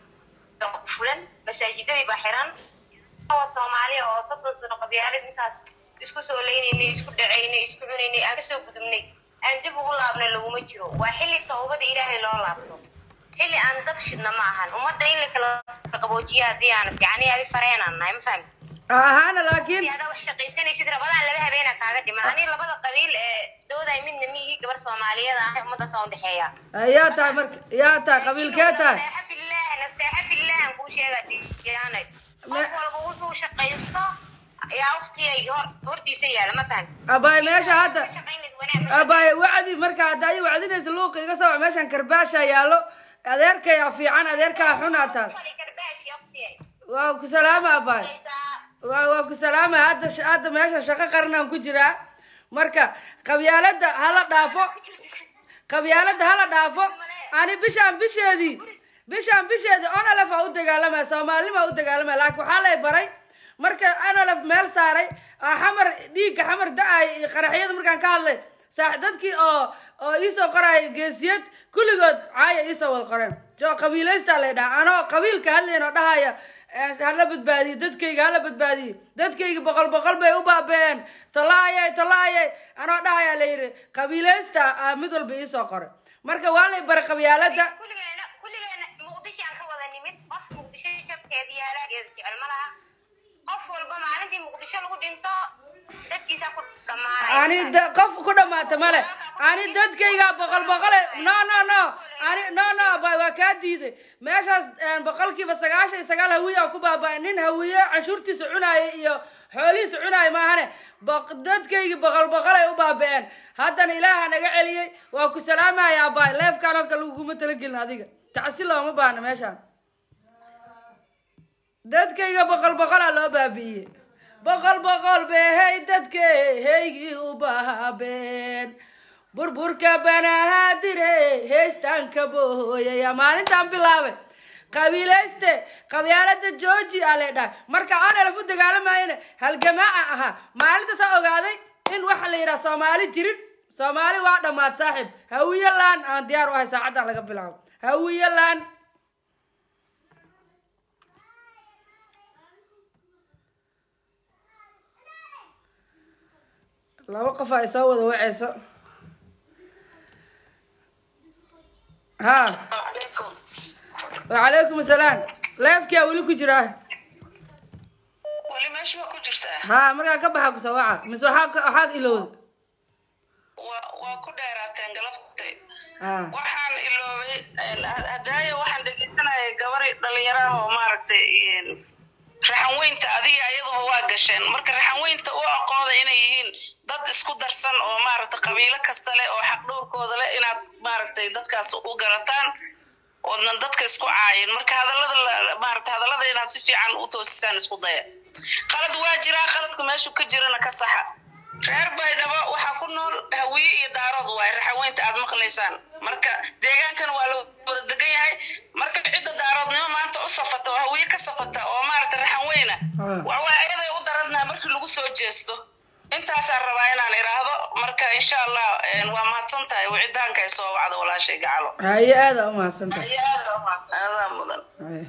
baa ku fulan masaajidadii baa xiran waa soomaaliya oo soddon sano qabyaalad intaas isku soo leynaynay isku dhacaynay isku cunaynay aan kasoo gudubnay aan dib ugu laabna laguma jiro waa xilli tawbada ilaahay loo laabto xilli aan dab shidna ma ahan ummadda in la kala qaboojiya haddii aan fiicani adi fareenaan nahay ma fahmi ahaana laakiin adaa wax shaqaysanaysid rabadaan laba habeena kaaga dhiman ani labada qabiil ee dooday midna miigi gabar soomaaliyeed ah ummadaas oo udhexeeya yaa tahay marka yaa tahay qabiilkee tahay nasteexa fillah nasteexa fillah aan kuu sheega diyaanay qof walba wuxuu shaqaysto yaa waqtigay hor hortiisa yaala ma fahmi abaay meesha hadda shaqaynayd wanaag ma abaay wacdi marka hadda ay wacdinaysa luuqa iga soo wac meeshan karbaasha yaallo adeerkaya fiican adeerkaa xunaa taal fali karbaashi waqtigay waa ku salaama abaay waa waa ku salaama hadda sh- hadda meesha shaqo qaranaan ku jiraa marka qabyaalada hala dhaafo qabyaalada hala dhaafo ani bishaan bisheedii bishaan bisheedii onolef aa u dagaalamaya soomaalinima u dagaalamaya laakiin waxaa lay baray marka onolef meel saaray aa xamar dhiigga xamar da-ay iyo qaraxyada markaan ka hadlay saax dadkii oo oo iisoo qoraya geesiyad kulligood caaya iisoo wada qoreen jo qabiilaystaa lay dhaha anoo qabiilka hadlayn oo dhahaya eh, hala badbaadiye dadkayga hala badbaadiye dadkayga boqol boqol bay u baabeen tolaayay tolaayay anoo dhahaya la yidhi qabiilaysta aa mid walba iisoo qoray marka waa lay baray qabyaalada kulligeena kulligeena muqdisho aan ka wada nimid qof muqdisho jabkeeda iyo halaageeda jecel ma laha qof walba maalintii muqdisho lagu dhinto dadkiisaa ku dhamaanaya ani da- qof ku dhamaata male ani dadkayga boqol boqole no no no ani no no ba waa kaa diiday meeshaas een, boqolkiiba sagaashan iyo sagaal hawiye ku baaba nin hawiye canshuurtiisa cunaaya iyo xoolihiisa cunaaya maahane boq- dadkaygi boqol boqolay u baaba-een haddana ilaaha naga celiyey waa ku salaamaya abaay leefkaan oo kale laguma talagelin adiga tacsi looma baahna meeshaan dadkayga boqol boqolaa loo baabi'iyey boqol boqol behey dadkahaygii u baabeen burburka banahaadire heestaanka booyaya maalintaan bilaabay qabiilayste qabyaalada georgi a leedhahay marka aan elaf u dagaalamayana halgamaaca ahaa maalintaasa ogaaday in waxa la yidhaha soomaali jirin soomaali waa dhammaad saaxiib hawiye laan aan diyaar u ahay saacaddan laga bilaabo hawiye laan laba qof ay soo wada waceyso ha wacalaykum asalaam leefkia weli ku jiraa weli meesha waa ku jirtaa ha markaa ka baxa kusoo waca mise waxaa ka- waxaad ilowda waa waa ku dheeraateen galaftay ha waxaan iloobay hadaayo waxaan dhegeysanayay gabari dhalinyaro ah oo maaragtay raxanweynta adiga ayaduba waa gasheen marka raxanweynta u aqooda inay yihiin dad isku darsan oo maaragtay qabiilo kasta leh oo xaq dhowrkooda leh inaad maaragtay dadkaas u garataan oodnan dadka isku caayin marka hadallada la- maaragtay hadallada inaad si fiican u toosisaan isku daya qalad waa jiraa qaladka meeshu ka jirana ka saxa reer baydhabo waxaa ku nool hawiye iyo daarood waay raxaweynta aad maqlaysaan marka deegaankan waa la wada degan yahay marka cidda daaroodnimo maanta u safata oo hawiye ka safata oo maaragta raxaweyna Ah. waxaway ayaday u daradnaa markii lagu soo jeesto intaasaan rabaa inaan idhaahdo marka insha allah een, waa mahadsan tahay wicitaanka ay soo wacdo walaashay gacalo haye aada u mahadsantahay adaa mudan haye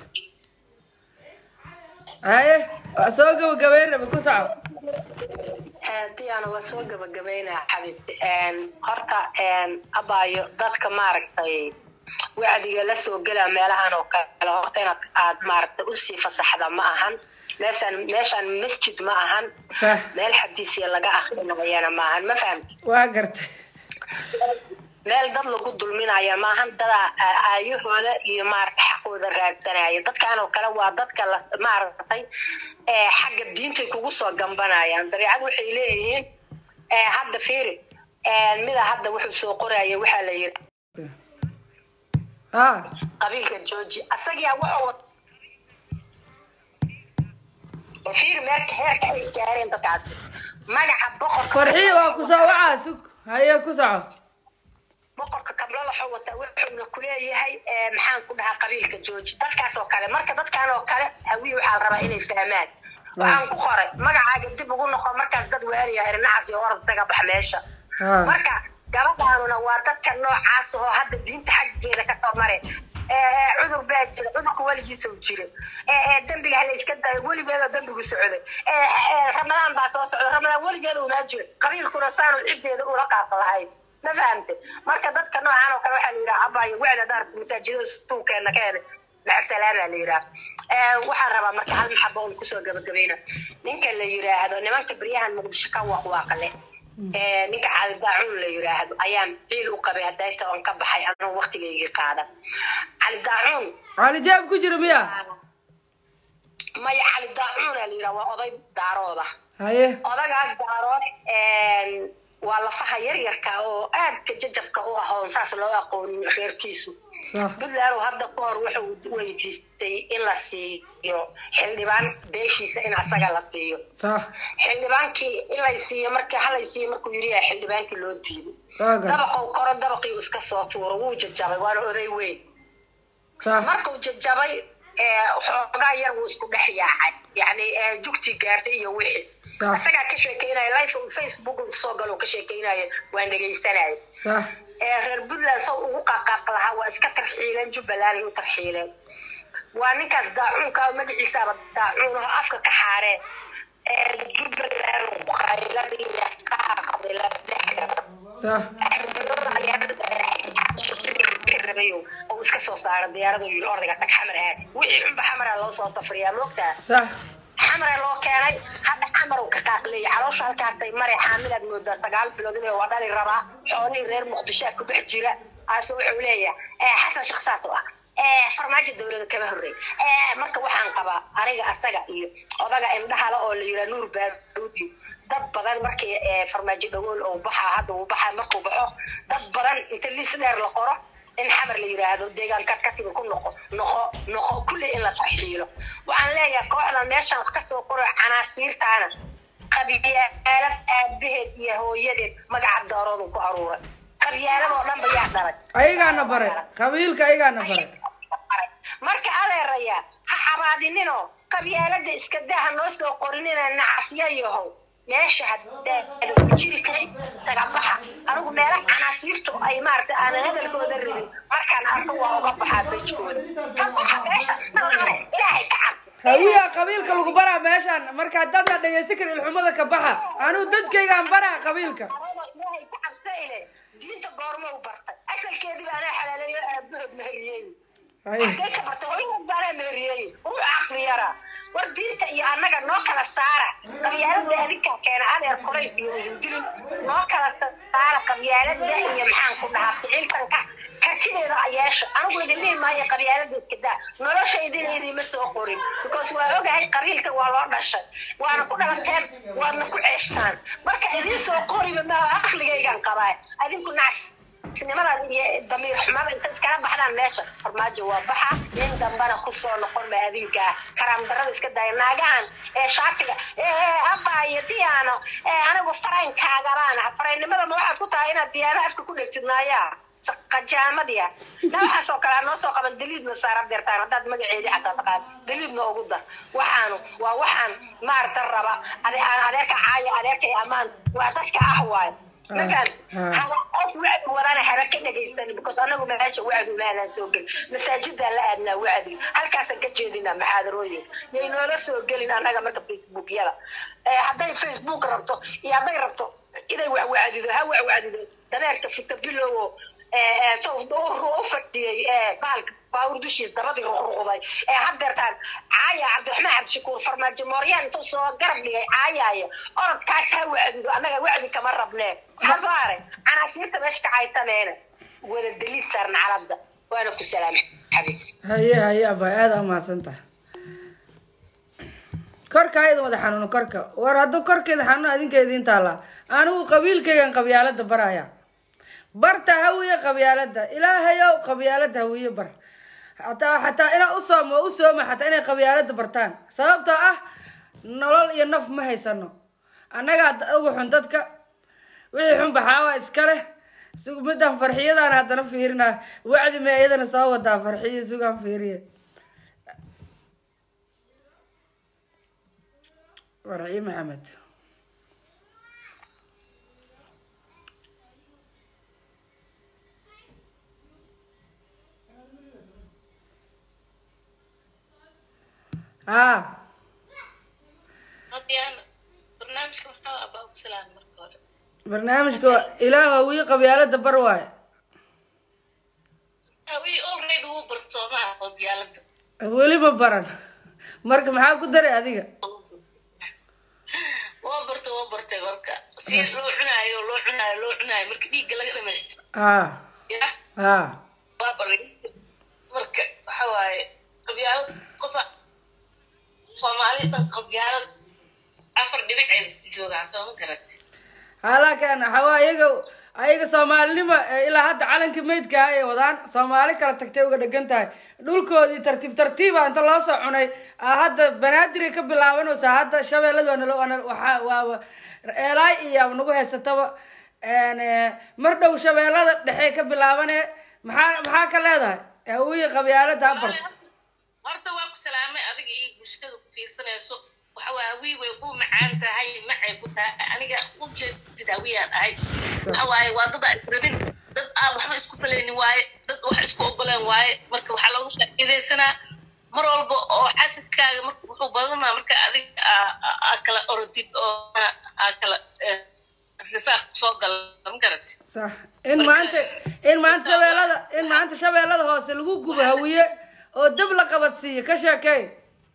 haye waa soo gabagabeyn raba ku soco diyaana waa soo gabagabaynaa xabiibti horta abaayo dadka maaragtay wacdiga la soo gelaa meelahan oo kale horta inaad aad maaragtay usii fasaxda ma ahan meeshaan meeshaan masjid ma ahan sax meel xadiisiya laga akrinayana ma ahan ma fahamti waa gartay meel dad lagu dulminaya maahan dada aayahooda iyo maaragta xaqooda raadsanaya dadkan oo kale waa dadka la maaragtay ee xagga diintay kugu soo gambanayaan dabeecad waxay leeyihiin ee hadda fiiri ee mida hadda wuxuu soo qoraya waxaa la yiri ha qabiilka georgi asagiyaa wuxuu wat- fiiri meelka heerka ay gaareen dadkaasi magaca boqorka farxiya waa ku soo wacaa sug haye ku soco boqorka kablo waxuu wataa wuxuuna kuleeyahay ee, maxaan ku dhahaa qabiilka jooji dadkaas oo kale marka dadkan oo kale hawiye waxaa la rabaa inay fahmaan waxaan ku qoray magacaaga dib ugu noqo markaas dad waaniya irnacas iyo orad isaga bax meesha ha marka gabadhaanuna waa dadka noocaas oo hadda diinta xaggeeda kasoo mare ee, cudur baa jira cudurka weligiisa u jira ee, ee, dembiga hala iska dayo weligeeda dembigu socday ee, ee, ramadaan baa soo socda ramadaan weligeeda unaa jira qabiilkuna saanu ciddeeda ula qaaq lahayn ma fahamte marka dadka noocan oo kale waxaa la yidhaha abayo wacda daarta masaajidada suuqeena keena macsalaama la yidhaha Ee, waxaan rabaa marka hal maxaba un kusoo gabagabayna ninka la yidhaahdo nimanka beryahan muqdisho ka waaqwaaqle ee, ninka cali daacuun la yidhaahdo ayaan ciil u qabay hadayta oon ka baxay anuu waqtigaygii qaadan cali daacuun calijaab ku jira miya maya cali daacuuna la yidhaha waa oday daarooda haye odagaas daarood een, waa lafaha yaryarka oo aadka jajabka u ah oon saas loo aqoonin reerkiisu sax puntland oo hadda ka hor wuxuu weydiistay in la siiyo xildhibaan beeshiisa in asaga la siiyo sax xildhibaankii in lay siiyo markii halay siiyo markuu yidhi yaa xildhibaankii loo diiday waa gartay dabaqou koro dabaqii uu iska soo tuuro wuu jajabay waana oday weyn sax markuu jajabay ee, xoogaa yar wuu isku dhex yaacay yacni ee, jugtii gaartay iyo wixii sax isagaa ka sheekeynaya life uu facebook uu soo galo ka sheekeynaya waan dhegaysanaya sax ee reer puntland saw ugu qaaqaaq lahaa waa iska tarxiileen jubbaland ay u tarxiileen waa ninkaas daacuunka oo magaciisaaba daacuun oo afka ka xaareen ee jubbaland qayladii qaaqday la dhex sax oo iska soo saara diyaarada yiri ordayga tag xamar aad wixii xunba xamara loo soo safriyaa moogtaa sax xamara loo keenay hadda xamar uu ka qaaqleeyay caloosha halkaasay maray xaamilaad moodaa sagaal bilood inay waa dhali rabaa xoolihii reer muqdishoa ku dhex jira aase wuxuu leeyahay ee xasan sheekh saas oo ah ee farmaajo dowlada kama horrey ee marka waxaan qabaa aniga asaga iyo odaga indhahala oo la yidhaha nuur baaruud iyo dad badan markii ee farmaajo dhagool uu baxaa hadda uu baxaa markuu baxo dad badan inta liis dheer la qoro in xamar la yiraahdo deegaankaad ka timi ku noqo noqo noqo kulli in la tarxiilo waxaan leeyahay kooxdan meeshan wax kasoo qoro canaasiirtaana qabyaalad aabaheed iyo hooyadeed magaca dooroodu ku aruuray qabyaalad oo dhan ba yaa dhalay ayagaana baray qabiilka ayagaana baray marka adeeraya ha cabaadinino qabyaalada iska daa ha noo soo qorinina nacasya yahow meesha haddaada ku jiri karin isaga baxa anigu meelaha canaasiirtu ay maaragtay aanan hadalkooda rabin markaan arko waa uga baxaa bejkooda ka baxa meesha ilaahay ka cabsi hawiya qabiilka lagu baraa meeshaan marka haddaadna dhegaysan karin ilxumada ka baxa anigu dadkaygaan baraa qabiilka ilaahay ka cabsayle diinta goorma u bartay asalkeediba anaa xalaaleeyo aabahood meheriyey Haye. Halkee ka bartay hooyadeed baanaa meheriyey ruux caqli yara war diinta iyo annaga noo kala saara qabyaalada adinkaa keena adeer kolayt iyo idindilin noo kala saara qabyaalada iyo maxaan ku dhahaa ficiltanka kartideeda yeesha anigu idin dhihi maayo qabyaalada iska daa noloshaydina idinma soo qorin because waa ogahay qabiilka waa loo dhashay waana ku dhalateen waadna ku ceeshtaan marka idiin soo qoriba ma aqligaygan qabaa adinku nacs nimada iyo damiir xumada inta iskala baxdaan meesha farmaajo waa baxa nin dambana kusoo noqon ma adinka karaam darada iska daya naagahan ee shaatiga ee abba iyo diyaano ee anigu faraynkaagabaan faraynimada ma waxaad ku tahay inaad diyaano afka ku dhegtid naayaa qajaamadiya na waxaas oo kale noo soo qaban daliidna saara deertaan haddaad magaceedii xataa taqaan daliidna ugu dar waxaanu waa waxaan maarata raba ade- aan adeerka caaya adeerkay ammaan waa dadka ah waayo magan Ah. hawa qof wacdi wadana haba ka dhegaysanin because anagu meesha wacdi maanaan soo gelin masaajidaan la aadnaa wacdi halkaasaan ka jeedinaa maxaadarooyinka yay noola soo gelin annaga marka facebookyada Eh, hadday facebook rabto iyo hadday rabto inay wacwacdido ha wacwacdido dameerka fita bilowo sow u fadhiyey eh, bahalka baawur dushiis dabadii ruqruqday ee haddeertaan caaya cabdiraxmaan cabdishakuur farmaajo mooryaan intuu soo garab dhigay caayaayo orodkaas ha wacdido annaga wacdi kama rabnee maxaa soo haray canaasiirta meesha ka caytameena wada daliid saarna calada waana ku salaamay xabiibti haye haye abay aada u mahadsantaha korka ayada wada xanuuno korka war hadduu korkeeda xanuuno adinka idiin taallaa anigu qabiilkaygan qabyaalada baraya barta hawiye qabyaalada ilaahayow qabyaalada hawiye bar hataa xataa inaa u soomo u sooma xataa inay qabyaalada bartaan sababtoo ah nolol iyo naf ma haysano annagaa da- ugu xun dadka wixii xun baxaawa iska leh sug midaan farxiyadaan haddana fiirinaa wacdi ma iyadana soo wadaa farxiyo sugaan fiiriye farxiyo maxamed haa Haddiyaan barnaamijka maxaa abaa ku salaam marka hore barnaamijka ilaah hawiye qabyaalada bar waaye hawi already wuu barsoomaa qabyaalada weliba baran marka maxaa ku daray adiga waa barta waa bartay marka si loo cunaayo loo cunaayo loo cunaayo marka dhiigga laga dhamaysto haa ya haa waa baray marka waxa waaye qabyaalad qofa soomaali dhan qabyaalad afar dhibic ay ku joogaan soo ma garati halaakan waxawaa ayaga ayaga soomaalinimo eh, ilaa hadda calanka meydka ah ay wadaan soomaali kala tagtay uga dhegan tahay dhulkoodii tartiib tartiiba inta loo soo cunay ah hadda banaadir ay ka bilaabanaysaa hadda shabeellada waa nalo- waa nal- waxaa waa eelaay iyo nagu haysataba En, eh, mar dhow shabeellada dhexe ka bilaabane maxaa maxaa ka leedahay hawiye qabyaalada ha barto horta waa ku salaamay adiga iyo bulshada ku fiirsanayso waxa waa hawii way ku macaan tahay macay ku tahay aniga ujeedid hawiyaan ahay waxa waaye waa dad aan rabin dad aan waxba isku falaynin waaye dad wax isku ogoleen waaye marka waxaa lagu faa'iidaysanaa mar walba oo xasidkaaga marka wuxuu badanaa marka adiga aa- aa aa kala orodid oo aa kala eh, rifaaq soo gala ma garati sax in maanta in maanta shabeellada in maanta shabeellada hoose lagu gubo hawiye oo dab la qabadsiiyo ka sheekey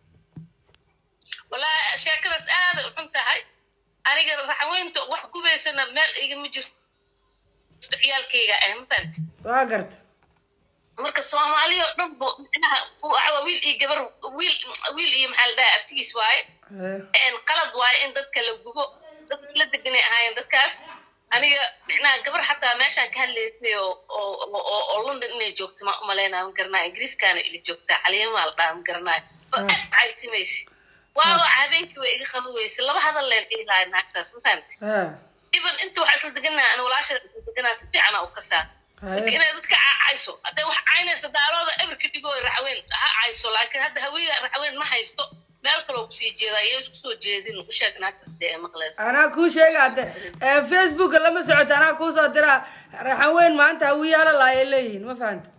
walaa sheekadaas aada u xun tahay aniga raxweynta wax gubaysana meel igama jirto ciyaalkayga ah ma fahanti waa garta marka soomaaliya oo dhan bo micnaha waxaa wiil iyo gabar wiil wiil iyo maxaa la dhahaa aftigiis waaye Eh, een qalad waaye in dadka la gubo dad la deganay ahaayeen dadkaas aniga micnaha gabar xataa meeshaan ka hadlaysay oo oo oo oo london inay joogto ma umalaynaa ma garanaa ingiriiskaana ili joogtaa caliyamaa la dhaha ma garanaa oo aad caytimaysa waawa habeenkii way iga qabi weyse laba hadal leen ilahay naagtaas ma fahamti ha even inta waxaa isla deganaa ana walaasha isla deganaa si fiicana u kasaa marka haye inay dadka caacayso hadday wax caynaysa daarooda eberka dhigoo raxweyn ha cayso laakiin hadda hawiya raxweyn ma haysto meel kaloo kusii jeedaa iyo isku soo jeedin u sheeg naagtas dee ee maqleyso anaa kuu sheega hadde ee, facebooka lama socoto anaa kuusoo diraa raxan weyn maanta hawiyaala laayay leeyihiin ma fahanta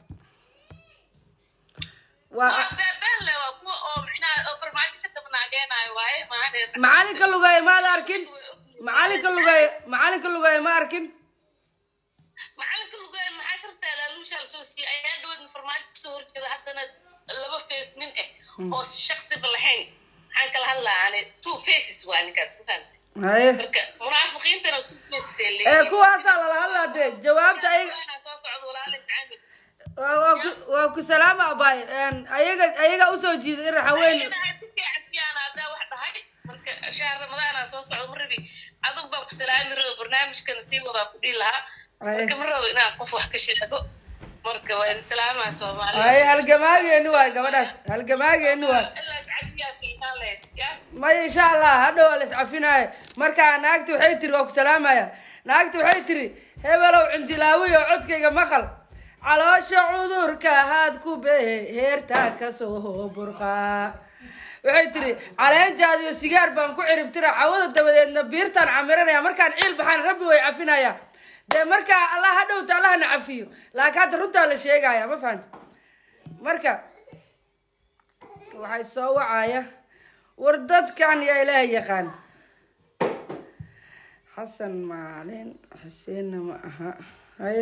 waa waa beebelle waa kuwa oo micnaha oo farmaajo ka dabnaageenaayo waaye maahane macalinka lugeeya maad arkin macalinka lugeeya macalinka lugeeya ma arkin macalinka lugeyn maxaa kartaa laaluushaa lasoo siiyey ayaa dhaweedna farmaajo kasoo horjeeda haddana laba face nin ah oo shaksiba lahayn maxaan kala hadlaa ani two faces waa ninkaas ma fahamti haye marka munaafiqiintana two faces ay ee leeyihiin kuwaasaa lala hadlaa dee jawaabta ayaga Waana soo socda walaalay caamil waa waa ku waa ku salaama abaay ayaga ayaga usoo jiida in raxan weyn hadaa wax dhahay marka shahr ramadaana soo socda ma rabi adug baa ku salaami rabo barnaamijkan sii wadaa ku dhihi lahaa marka ma rabo inaan qof wax ka sheego marka waa idin salaamaa soomaaliya haye halgamaageeni waay gabadhaas halgamaageeni waay ilaa cashiyaa qiimaan lehed yaa maya insha allah hadhow waa la iscafinaayo marka naagti waxay tiri waa ku salaamaya naagti waxay tiri hebelow cindilaawiyo codkayga maqal caloosha cudurka haad ku behe heertaa kasoo burqaa waxay tiri caleentaadiyo sigaar baan ku ciribtira cawada dabadeedna biirtaan camiranaya markaan ciil baxaan rabbi way cafinaya dee markaa allah ha dhowta allahna cafiyo laakiin hadda runtaa la sheegaya ma fahanta marka waxay soo wacaya war dadkan yaa ilaahay yaqaan xasan maalin xuseenna ma aha haye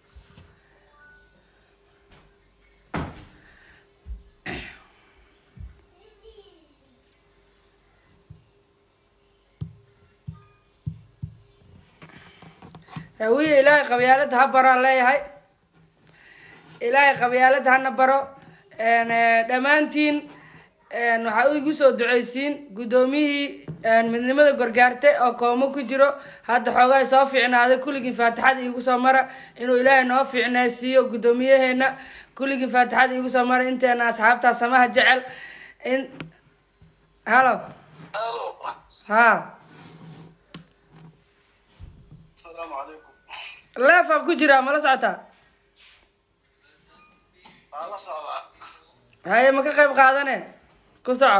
hawiye ilaahay qabyaaladda ha baraan leeyahay ilaahay qabyaaladda hana baro n dhammaantiin waxaa igu soo duceysiin guddoomiyihii midnimada gorgaarte oo koomo ku jiro hadda xoogaa soo fiicnaaday kulligiin faatixada iigu soo mara inuu ilaahay noo fiicnaysiiyo guddoomiyaheena kulligiin faatixada iigu soo mara inteena asxaabtaa samaha jecel in halo ha السلام عليكم leefaa ku jiraa mala socotaa على صلاة haye ma ka qayb qaadane ku soco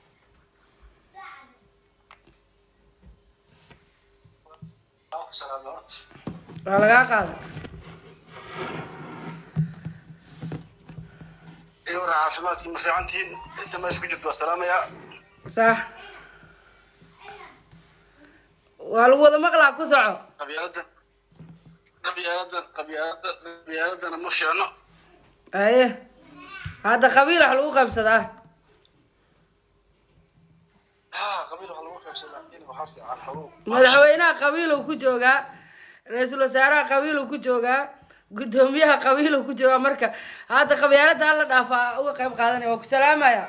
سلام عليكم waa lagaa qaaday إيوه عافماتك مفيعنتين أنت ما اسكت جبت والسلام يا sax waa lagu wada maqlaa ku soco قبيلة قبيلة قبيلة قبيلة أنا مش أنا haye hadda qabiil wax lagu qaybsadaa ها قبيلة والله ما سنة إني وحافظ على الحروب madaxweynaha qabiiluu ku joogaa ra-iisul wasaaraha qabiiluu ku joogaa guddoomiyaha qabiiluu ku joogaa marka hadda qabyaalada hala dhaafa uga qayb qaadanaya waa ku salaamaya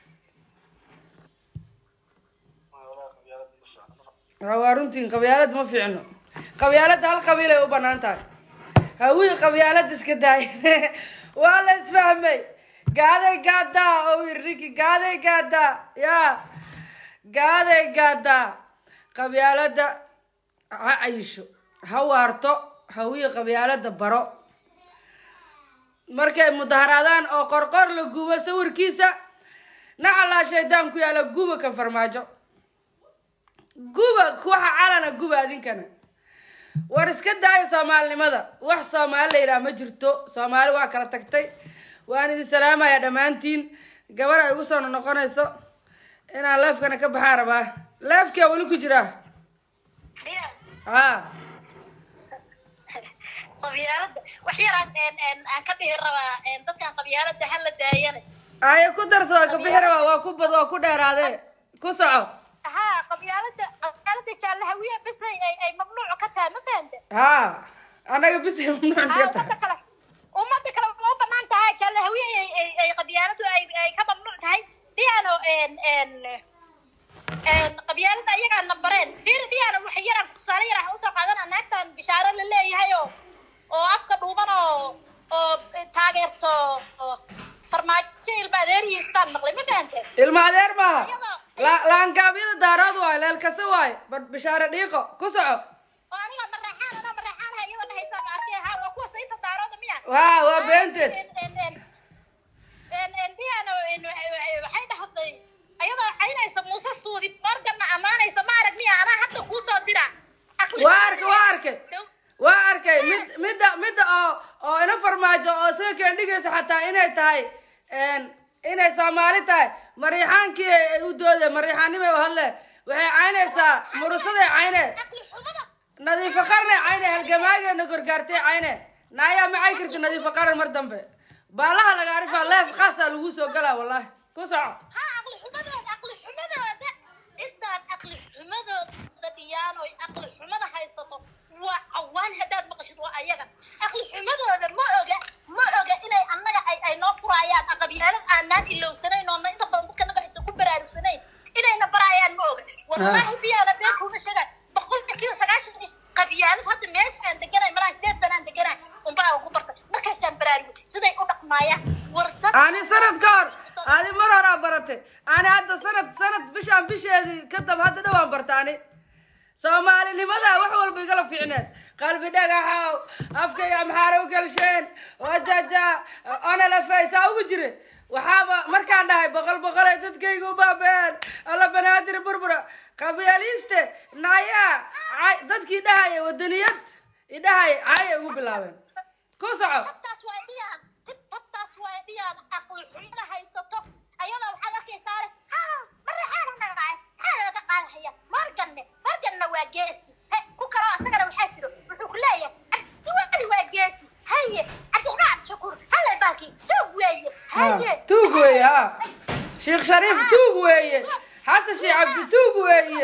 ولا قبيلة مش أنا waa waa runtiin qabyaalada ma fiicno qabyaalada hal qabiil ay u banaan tahay hawii qabyaalada iska daay waa la isfahmay gaaday gaadaa oo iriki gaaday gaadaa ya gaaday gaadaa qabyaalada ha cayisho ha waarto hawii qabyaalada baro markay mudaharaadaan oo qorqor la gubo sawirkiisa nacalaa shaydaan ku yaala guba kan farmaajo guba waxa calana guba adinkana war iska daayo soomaalinimada wax soomaali la yidhaha ma jirto soomaali waa kala tagtay waan idin salaamaya dhammaantiin gabar ay igu soo noqonayso inaan leefkana ka baxaa rabaa leefkia weli ku jiraa ha qabyaalada wax yaraan aan ka dhihi rabaa dadkan qabyaalada hala daayane aye ku darso waa ka bixi rabaa waa ku bad waa ku dheeraadee ku soco ha qabyaalada qabyaalada jaalahawiya bis ay ay ay mamnuuc ka tahay ma fahanta ha annaga bisay mamnuuc ha ka umada tahay kale umada kale ma u banaan tahay jaalahawiya ay ay ay qabyaaladu ay ay ka mamnuuc tahay diyaano en en en qabyaalada ayagaa na bareen fiir diyaano wax yaraan tusaale yar ah usoo qaadana naagtan oo afka dhuuban oo oo taageerto oo farmaajo ilma adeerihiisaan maqlay ma fahanteen ilma adeer maaha La- laangaabyada daarood waayo leelkase waayo bar bishaare dhiiqo ku soco oo aniga mareexaan anoo mareexaanaha iyada dhahaysa ma arkay ha waa kuwa sayta daarooda miya waa waa beenteed waxay dhahday ayadoo caynaysa muuse suudi morganna ammaanaysa ma arag miya anaa hadda kuu soo dira waa arkay waa arkay waa arkay mid midda midda oo oo ina farmaajo oo isaga keendhigaysa xataa inay tahay een, inay soomaali tahay mariixaankii ay u doodeen mariixaannimay u hadleen waxay caynaysaa murusaday cayne nadiifo qarnay cayne halgamaageena gorgaartay cayne naayaa macay karti nadiifo qaran mar dambe baalaha laga arifaa leef khaasaa lagu soo galaa wallahi ku soco ha aqli xumadooda aqli xumadooda intaan aqli xumadooda dhiyaan oy aqli xumada haysato waa cawaan haddaad maqashid waa ayaga aqli xumadooda ma oga ma oga inay annaga ay ay noo furaayaan aqabyaalad aanaan ilowsanayn oona inta badan dadka naga aysan ku baraarugsanayn inayna baraayaan ma oga wallahi biyaana been kuma sheegaan boqolkiiba sagaashan iyo qabyaalad hadda meesha aan deganay maraa sideed sana aan deganay unbaa ugu bartay markaasaan baraarugay siday u dhaqmaayaan war dad ani sanad ka hor adi mar horaa baratay ani hadda sanad sanad bishaan bisheedii kadab hadda dhowaan barta ani soomaalinimada wax walba igala fiicneed qalbi dhagaxow afkayga maxaara u galsheen wajaja onalafaysaa ugu jire waxaaba markaan dhahay boqol boqolay dadkayga u baabeen alla banaadir burbura qabyaaliste naayaa cay- dadkii dhahaya wadaniyad idhahaya caayay ugu bilaabeen ku soco tabtaas waa dhiyaan tib tabtaas waa dhiyaan aqli xumada haysato ayadoo waxaad arkaysaa leh haa maraxaana nagaay maxaa laga qaadahaya morganne morganna waa geesi he ku kaloo asagana waxaa jiro wuxuu ku leeyahay cabdiwali waa geesi haye cabdiraxmaan cabdishakuur hallay baalkii tuug weeye haye tuug weeye ha sheekh shariif tuug weeye xasan sheekh cabdi tuug weeye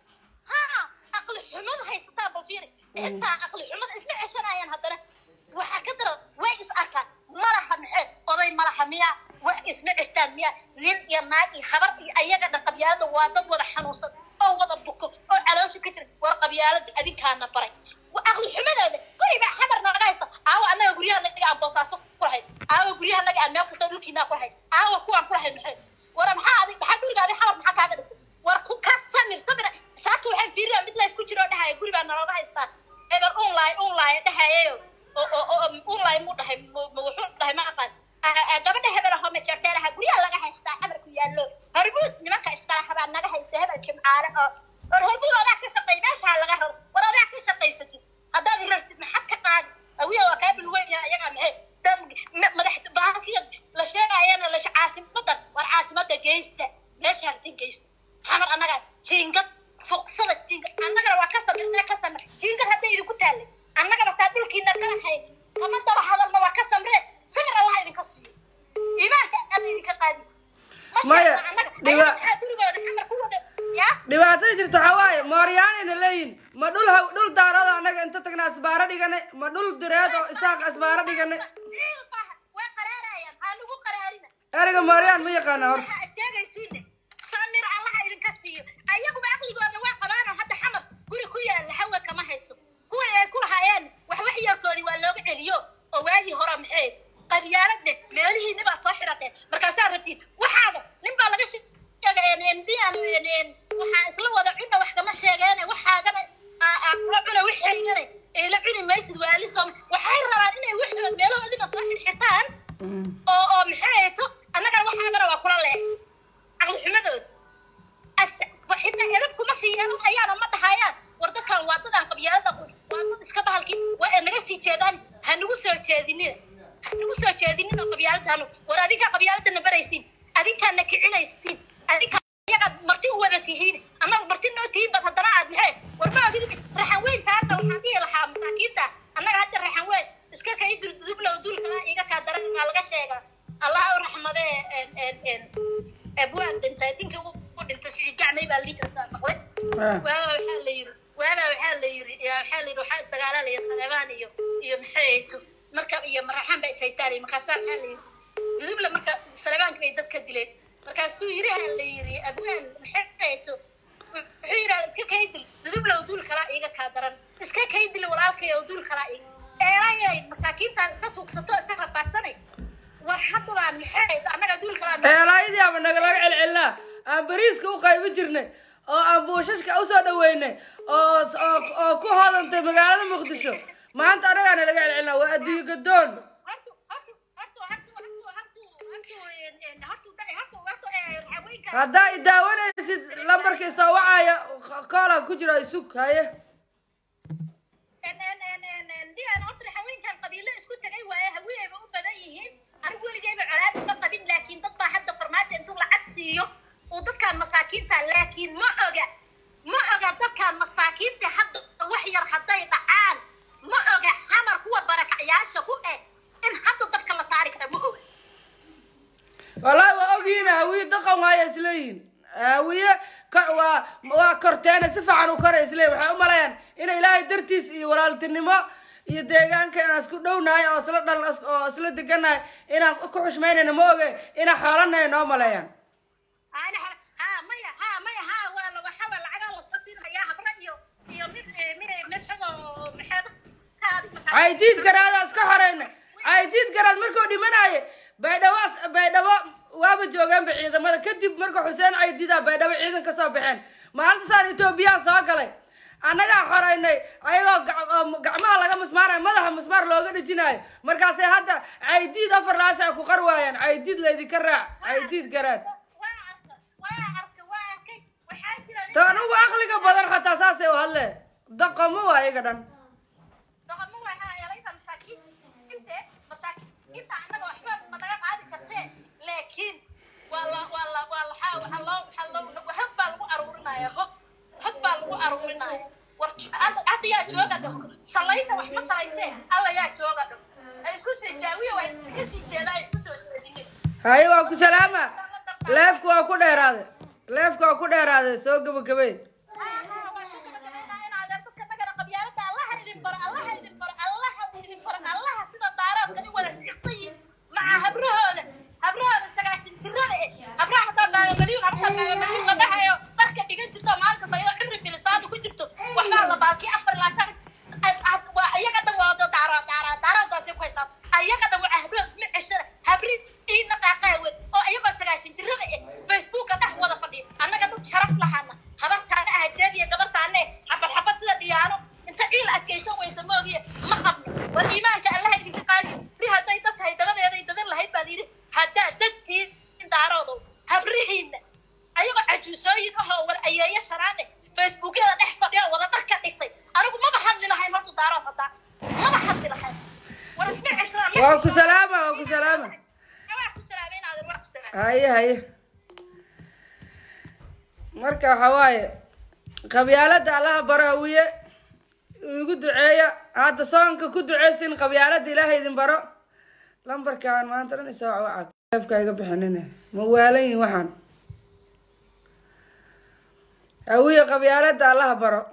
haa aqli xumada haysataa bal fiiri xitaa aqli xumada isma ceshanayaan haddana waxaa ka daran way is arkaan malaha maxay oday malaha miya wax isma ceshtaan miya nin iyo naag iyo habar iyo ayaga dhan qabyaalada waa dad wada xanuunsan oo wada buko oo caloosha ka jira war qabyaalada adinkaana baray Wa- aqli xumadooda guriba xabar naga haysta aawa annaga guryaha naga aan boosaaso ku lahayn aawa guryaha naga aan meel kasta dhulkiinaa ku lahayn aawa kuwaan ku lahayn maxay war maxaa adig maxaa guriga adig xabar maxaa kaaga dhisay war ku ka samir samir saaka waxaan fiiriyaa mid life ku jiro oo dhahaya guri baa nalooga haystaa eber unlay unlay dhahayayo oo oo oo unlay mu dhahay mu mu- wuxuu dhahay ma aqaan Ah, ah, gabadha hebel ahoo majarteeraha guryaha laga haystaa xamar ku yaallo hormuud nimanka iskala habaa naga haysta hebel jimcaale oo war hormuud adaa ka shaqeey meeshaa laga raro war adaa ka shaqaysatid haddaad rartid maxad ka qaadi awiya waa kaa bilweyn yahay ayagaa maxay dam ma- madax bahalkiya la sheegayana la caasimadan war caasimada geysta meesha harti geysta xamar annagaa jiingad fuqsada jiingad annagana waa ka samir ka samir jiingad hadday idinku taallay annagana taa dhulkiina kala hayn kama daba hadalna waa ka samree samir allaha idinka siiyo iimaanka alla idinka qaadi Ma Maya, sheegna annaga dhiba- ayaga maxaa gurigooda xamar ku wada yaa dhibaatada jirta waxaa waaye mooryaanayna leeyihin ma dhul haw dhul daarada annaga inta tagna asbaaro dhiganay ma dhul direed oo isaaq asbaaro dhiganay way qaraarayaan aa lagu qaraarina ereyga mooryaan ma yaqaana horta waxa aad sheegaysiine samir allaha idinka siiyo ayaguba caqligooda waa qabaanoo hadda xamar guri ku yaalla hawa kama hayso kuwa ay ku lahaayeen wax wax yarkoodii waa looga celiyo oo waagii hore maxay qabyaaladne meelihiinni baad soo xirateen markaasaa rabtiin waxaaga nin baa laga sheegay ndian waxaan isla wada cunna wax kama sheegeene waxaagana aa- aa kula cuna wixaygana ee la cuni maysid waali sooma waxay rabaan inay wixood meelahoodina soo xirxirtaan oo oo maxay hayto annagana waxaagana waa kula leex caqli xumadooda as xitaa edab kuma sii yeelan hayaana ma dhahayaan war dadkan waa dadaan qabyaalada qun waa dad iska bahalkii waa ee naga sii jeedaan ha nagu soo jeedinina ha nagu soo jeedinina qabyaaladanu war adinkaa qabyaaladana baraysiin adinkaana kicinaysiin adinkaa iyagaad marti u wada tihiin annaga marti noo tihiin bad haddana aad maxay war ma ogid raxan weyn taana waxaan dhihi lahaa masaakiinta annaga hadda raxan weyn iska kay durdudublow dulkala iga kaa darankaa laga sheegaa allah u raxmadee en en en abwaan dhintay ninka u dhintay sicid gacmay baa lii jirtaa maqlay waaba waxaa la yiri waaba waxaa la yiri yaa waxaa la yiri waxaa isdagaalalaya saleebaan iyo iyo maxay hayto marka iyo maraxaan baa ishaystaan markaasaa waxaa la yiri dudubla marka saleebaanka bay dadka dileen markaasuu yiri ha la yiri abwaan maxay hayto wuxuu yidhaha iska kaydil dudublow duul kalaa iiga kaa daran iska kaydil walaalkay oo duul kalaa iiga eelayay masaakiintaan iska tuugsato iska rafaadsanay war haddabaan maxay annaga duulkalaan eelaayadii ama nagalaga celcelinaa aan bariiska u qaybi jirnay oo aan buushashka usoo dhaweynay oo oo oo ku hodantay magaalada muqdisho maanta anagaa nalaga celcelinaa waa adduunye gadoon hortu hortu hortu hortu hortu hortu hortu hortu hortu hortu haweenka haddaa i daawanaysid lambarkii soo wacaya koola ku jiro isug haye diyan horta haweenkan qabiilo isku tagay waaye haweenayba u badan yihiin anigu weligayba colaad uma qabin laakiin dad baa hadda farmaajo intuu lacag siiyo uu dadkaan masaakiinta laakiin ma oga ma oga dadkaan masaakiinta hadda wax yar hadday dhacaan ma oga xamar kuwa barakacyaasha ku eh in hadda dabka la saari kara ma oga wallahi waa ogyihiin hawiye daqan waaya isleeyihin hawiye ka- waa waa korteena si fiican u kora isleeyihin waxay u malayaan ina ilaahay dartiis iyo walaaltinimo iyo deegaanka inaan isku dhownahay oo isla dhaln oo isla deganahay inaan ku xushmaynayna ma oge inaan xaalanahay noo maleeyaan ana ha maya ha maya ha waa la waxa waa lacagaa lasoo siinayaa habra iyo iyo mid mid mid xago maxaad ka adig masaakiin caydiid garaada iska xoreyna caydiid garaad markuu dhimanaaye baydhabo baydhabo waaba joogeenba ciidamada kadib marka xuseen caydiida baydhabo ciidan ka soo baxeen maalintasaan etoobiyaa soo galay annagaa xoreynay ayagoo gac- oo gacmaha laga musmaarayo madaxa musmaar looga dhejinayo markaasay hadda caydiid afar laas ay ku qar waayaan caydiid laydinka raac caydiid garaad waa arka waa arka waa arkay waxaa jira ta anugu aqliga badan xataa saasay u hadle daqomo waa iyaga dhan dhaqamo waxaa yeelaysa masaakiin inte masaakiinta annaga waxba ma naga qaadi kartee laakiin waa la waa la waa la waxaa waxaa loo waxaa loo hab baa lagu aruurinaya hob hab baa lagu aruurinaya war hadda hadda yaa jooga dho salayda wax ma talayse alla yaa jooga dho ay isku sii jaawiya waa iska sii jeedaa ay isku soo jeedinay haye waa ku salaama leefku waa ku dheeraaday leefku waa ku dheeraaday soo gabagabey facebooka dhex wada fadhiya annaga dad sharaf lahana habartaana ah jeediya gabartaane xabad xabad sida dhiyaano inta ciil adkaysan weysa moogiye ma qabno war iimaanka allaha idinka qaadi li hadday dad tahay dabadeeday dadan lahayd baad yidhi haddaa dadtiin daaroodow habrihiinna ayagoo cajuusooyin ahoo wada ayeeyo sharaane facebookyada dhex fadhiya wada dhar ka dhigtay anigu maba hadli lahayn horta daarood haddaa maba hadli lahayn war isma ceshada waa ku salaama waa ku salaama waa ku salaamay inaadan waa ku salaamay haye haye marka waxa waaye qabyaalada allaha baro hawiye igu duceeya hadda soonka ku duceystin qabyaalada ilaaha idin baro lambarkaan maanta dhan isoo waca leefka iga bixinine ma waalan yihin waxaan hawiye qabyaalada allaha baro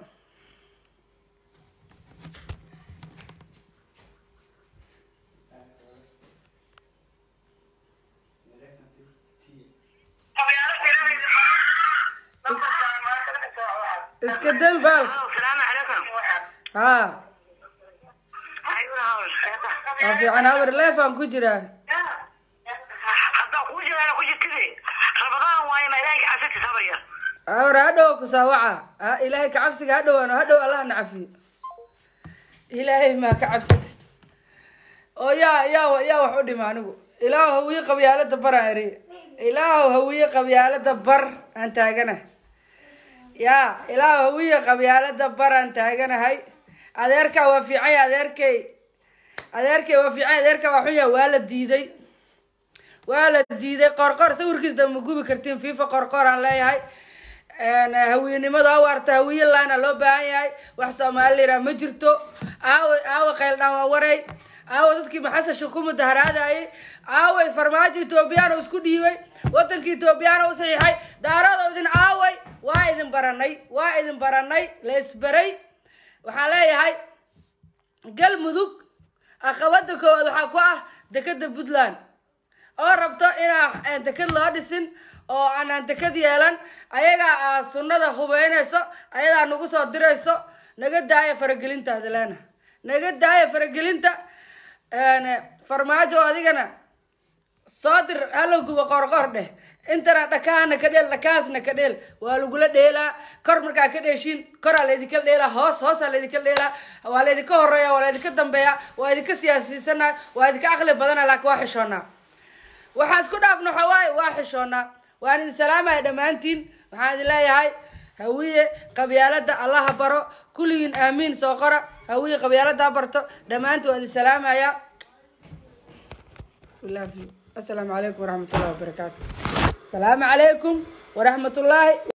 iska dami baalka السلام عليكم haa أيوة waa fiican habar leefaan ku jiraa haddaan kuu jiraana ku jirtide rabadaan waaye ma ilaahay ka casirti sabaya habar hadhow ku saawaca ha ilaahay ka cabsiga hadhowaano hadhow allah na cafiyo ilaahay maa ka cabsatid oo yaa yaa yaa wax u dhima anigu ilaahu hawiye qabyaalada baraan eri ilaahu hawiye qabyaalada bar aan taaganahay yaa ilaahu hawiye qabyaalada bar aan taaganahay adeerkaa waa fiican yahay adeerkay adeerkay waa fiican yahay adeerkaa waa xun yahay waa la diiday waa la diiday qorqor sawirkiisa ma gubi kartiin fifa qorqor aan leeyahay hawiyenimada ha waarta hawiye laana loo baahan yahay wax soomaali la yidhaha ma jirto aawa aawa qayldhaan waa waray aawa dadkii maxasasha ku mudaharaadayay aaway farmaajo etoobiyaan oo isku dhiibay wadankii etoobiyaan oo u saxiixay daarada idin aaway waa idin baranay waa idin baranay la isbaray waxaan leeyahay galmudug aqabada koowaad waxaa ku ah dekeda puntland oo rabto inaa deked loo dhisin oo aanaan deked yeelan ayagaa aa sunnada hubeynayso ayadaa nagu soo dirayso naga daaya faragelintaada leena naga daaya faragelinta farmaajo adigana soo dir halow guba qorqor dheh intana dhakaana ka dheel dhakaasna ka dheel waa lagula dheelaa kor markaa ka dheeshiin koraa laydinka dheelaa hoos hoosaa laydinka dheelaa waa laydinka horeeya waa laydinka dambeeya waa idinka siyaasiisanaa waa idinka aqli badana laakiin waa xishoonaa waxaa isku dhaafna waxaa waaye waa xishoonaa waan idin salaamaya dhammaantiin waxaan idin leeyahay hawiye qabyaalada allaha baro kulligiin aamiin soo qora hawiye qabyaalada barto dhammaantiin waan idin salaamaya asalaamu calaykum waraxmat ullahi wabarakaatu asalaamu calaykum waraxmat ullaahi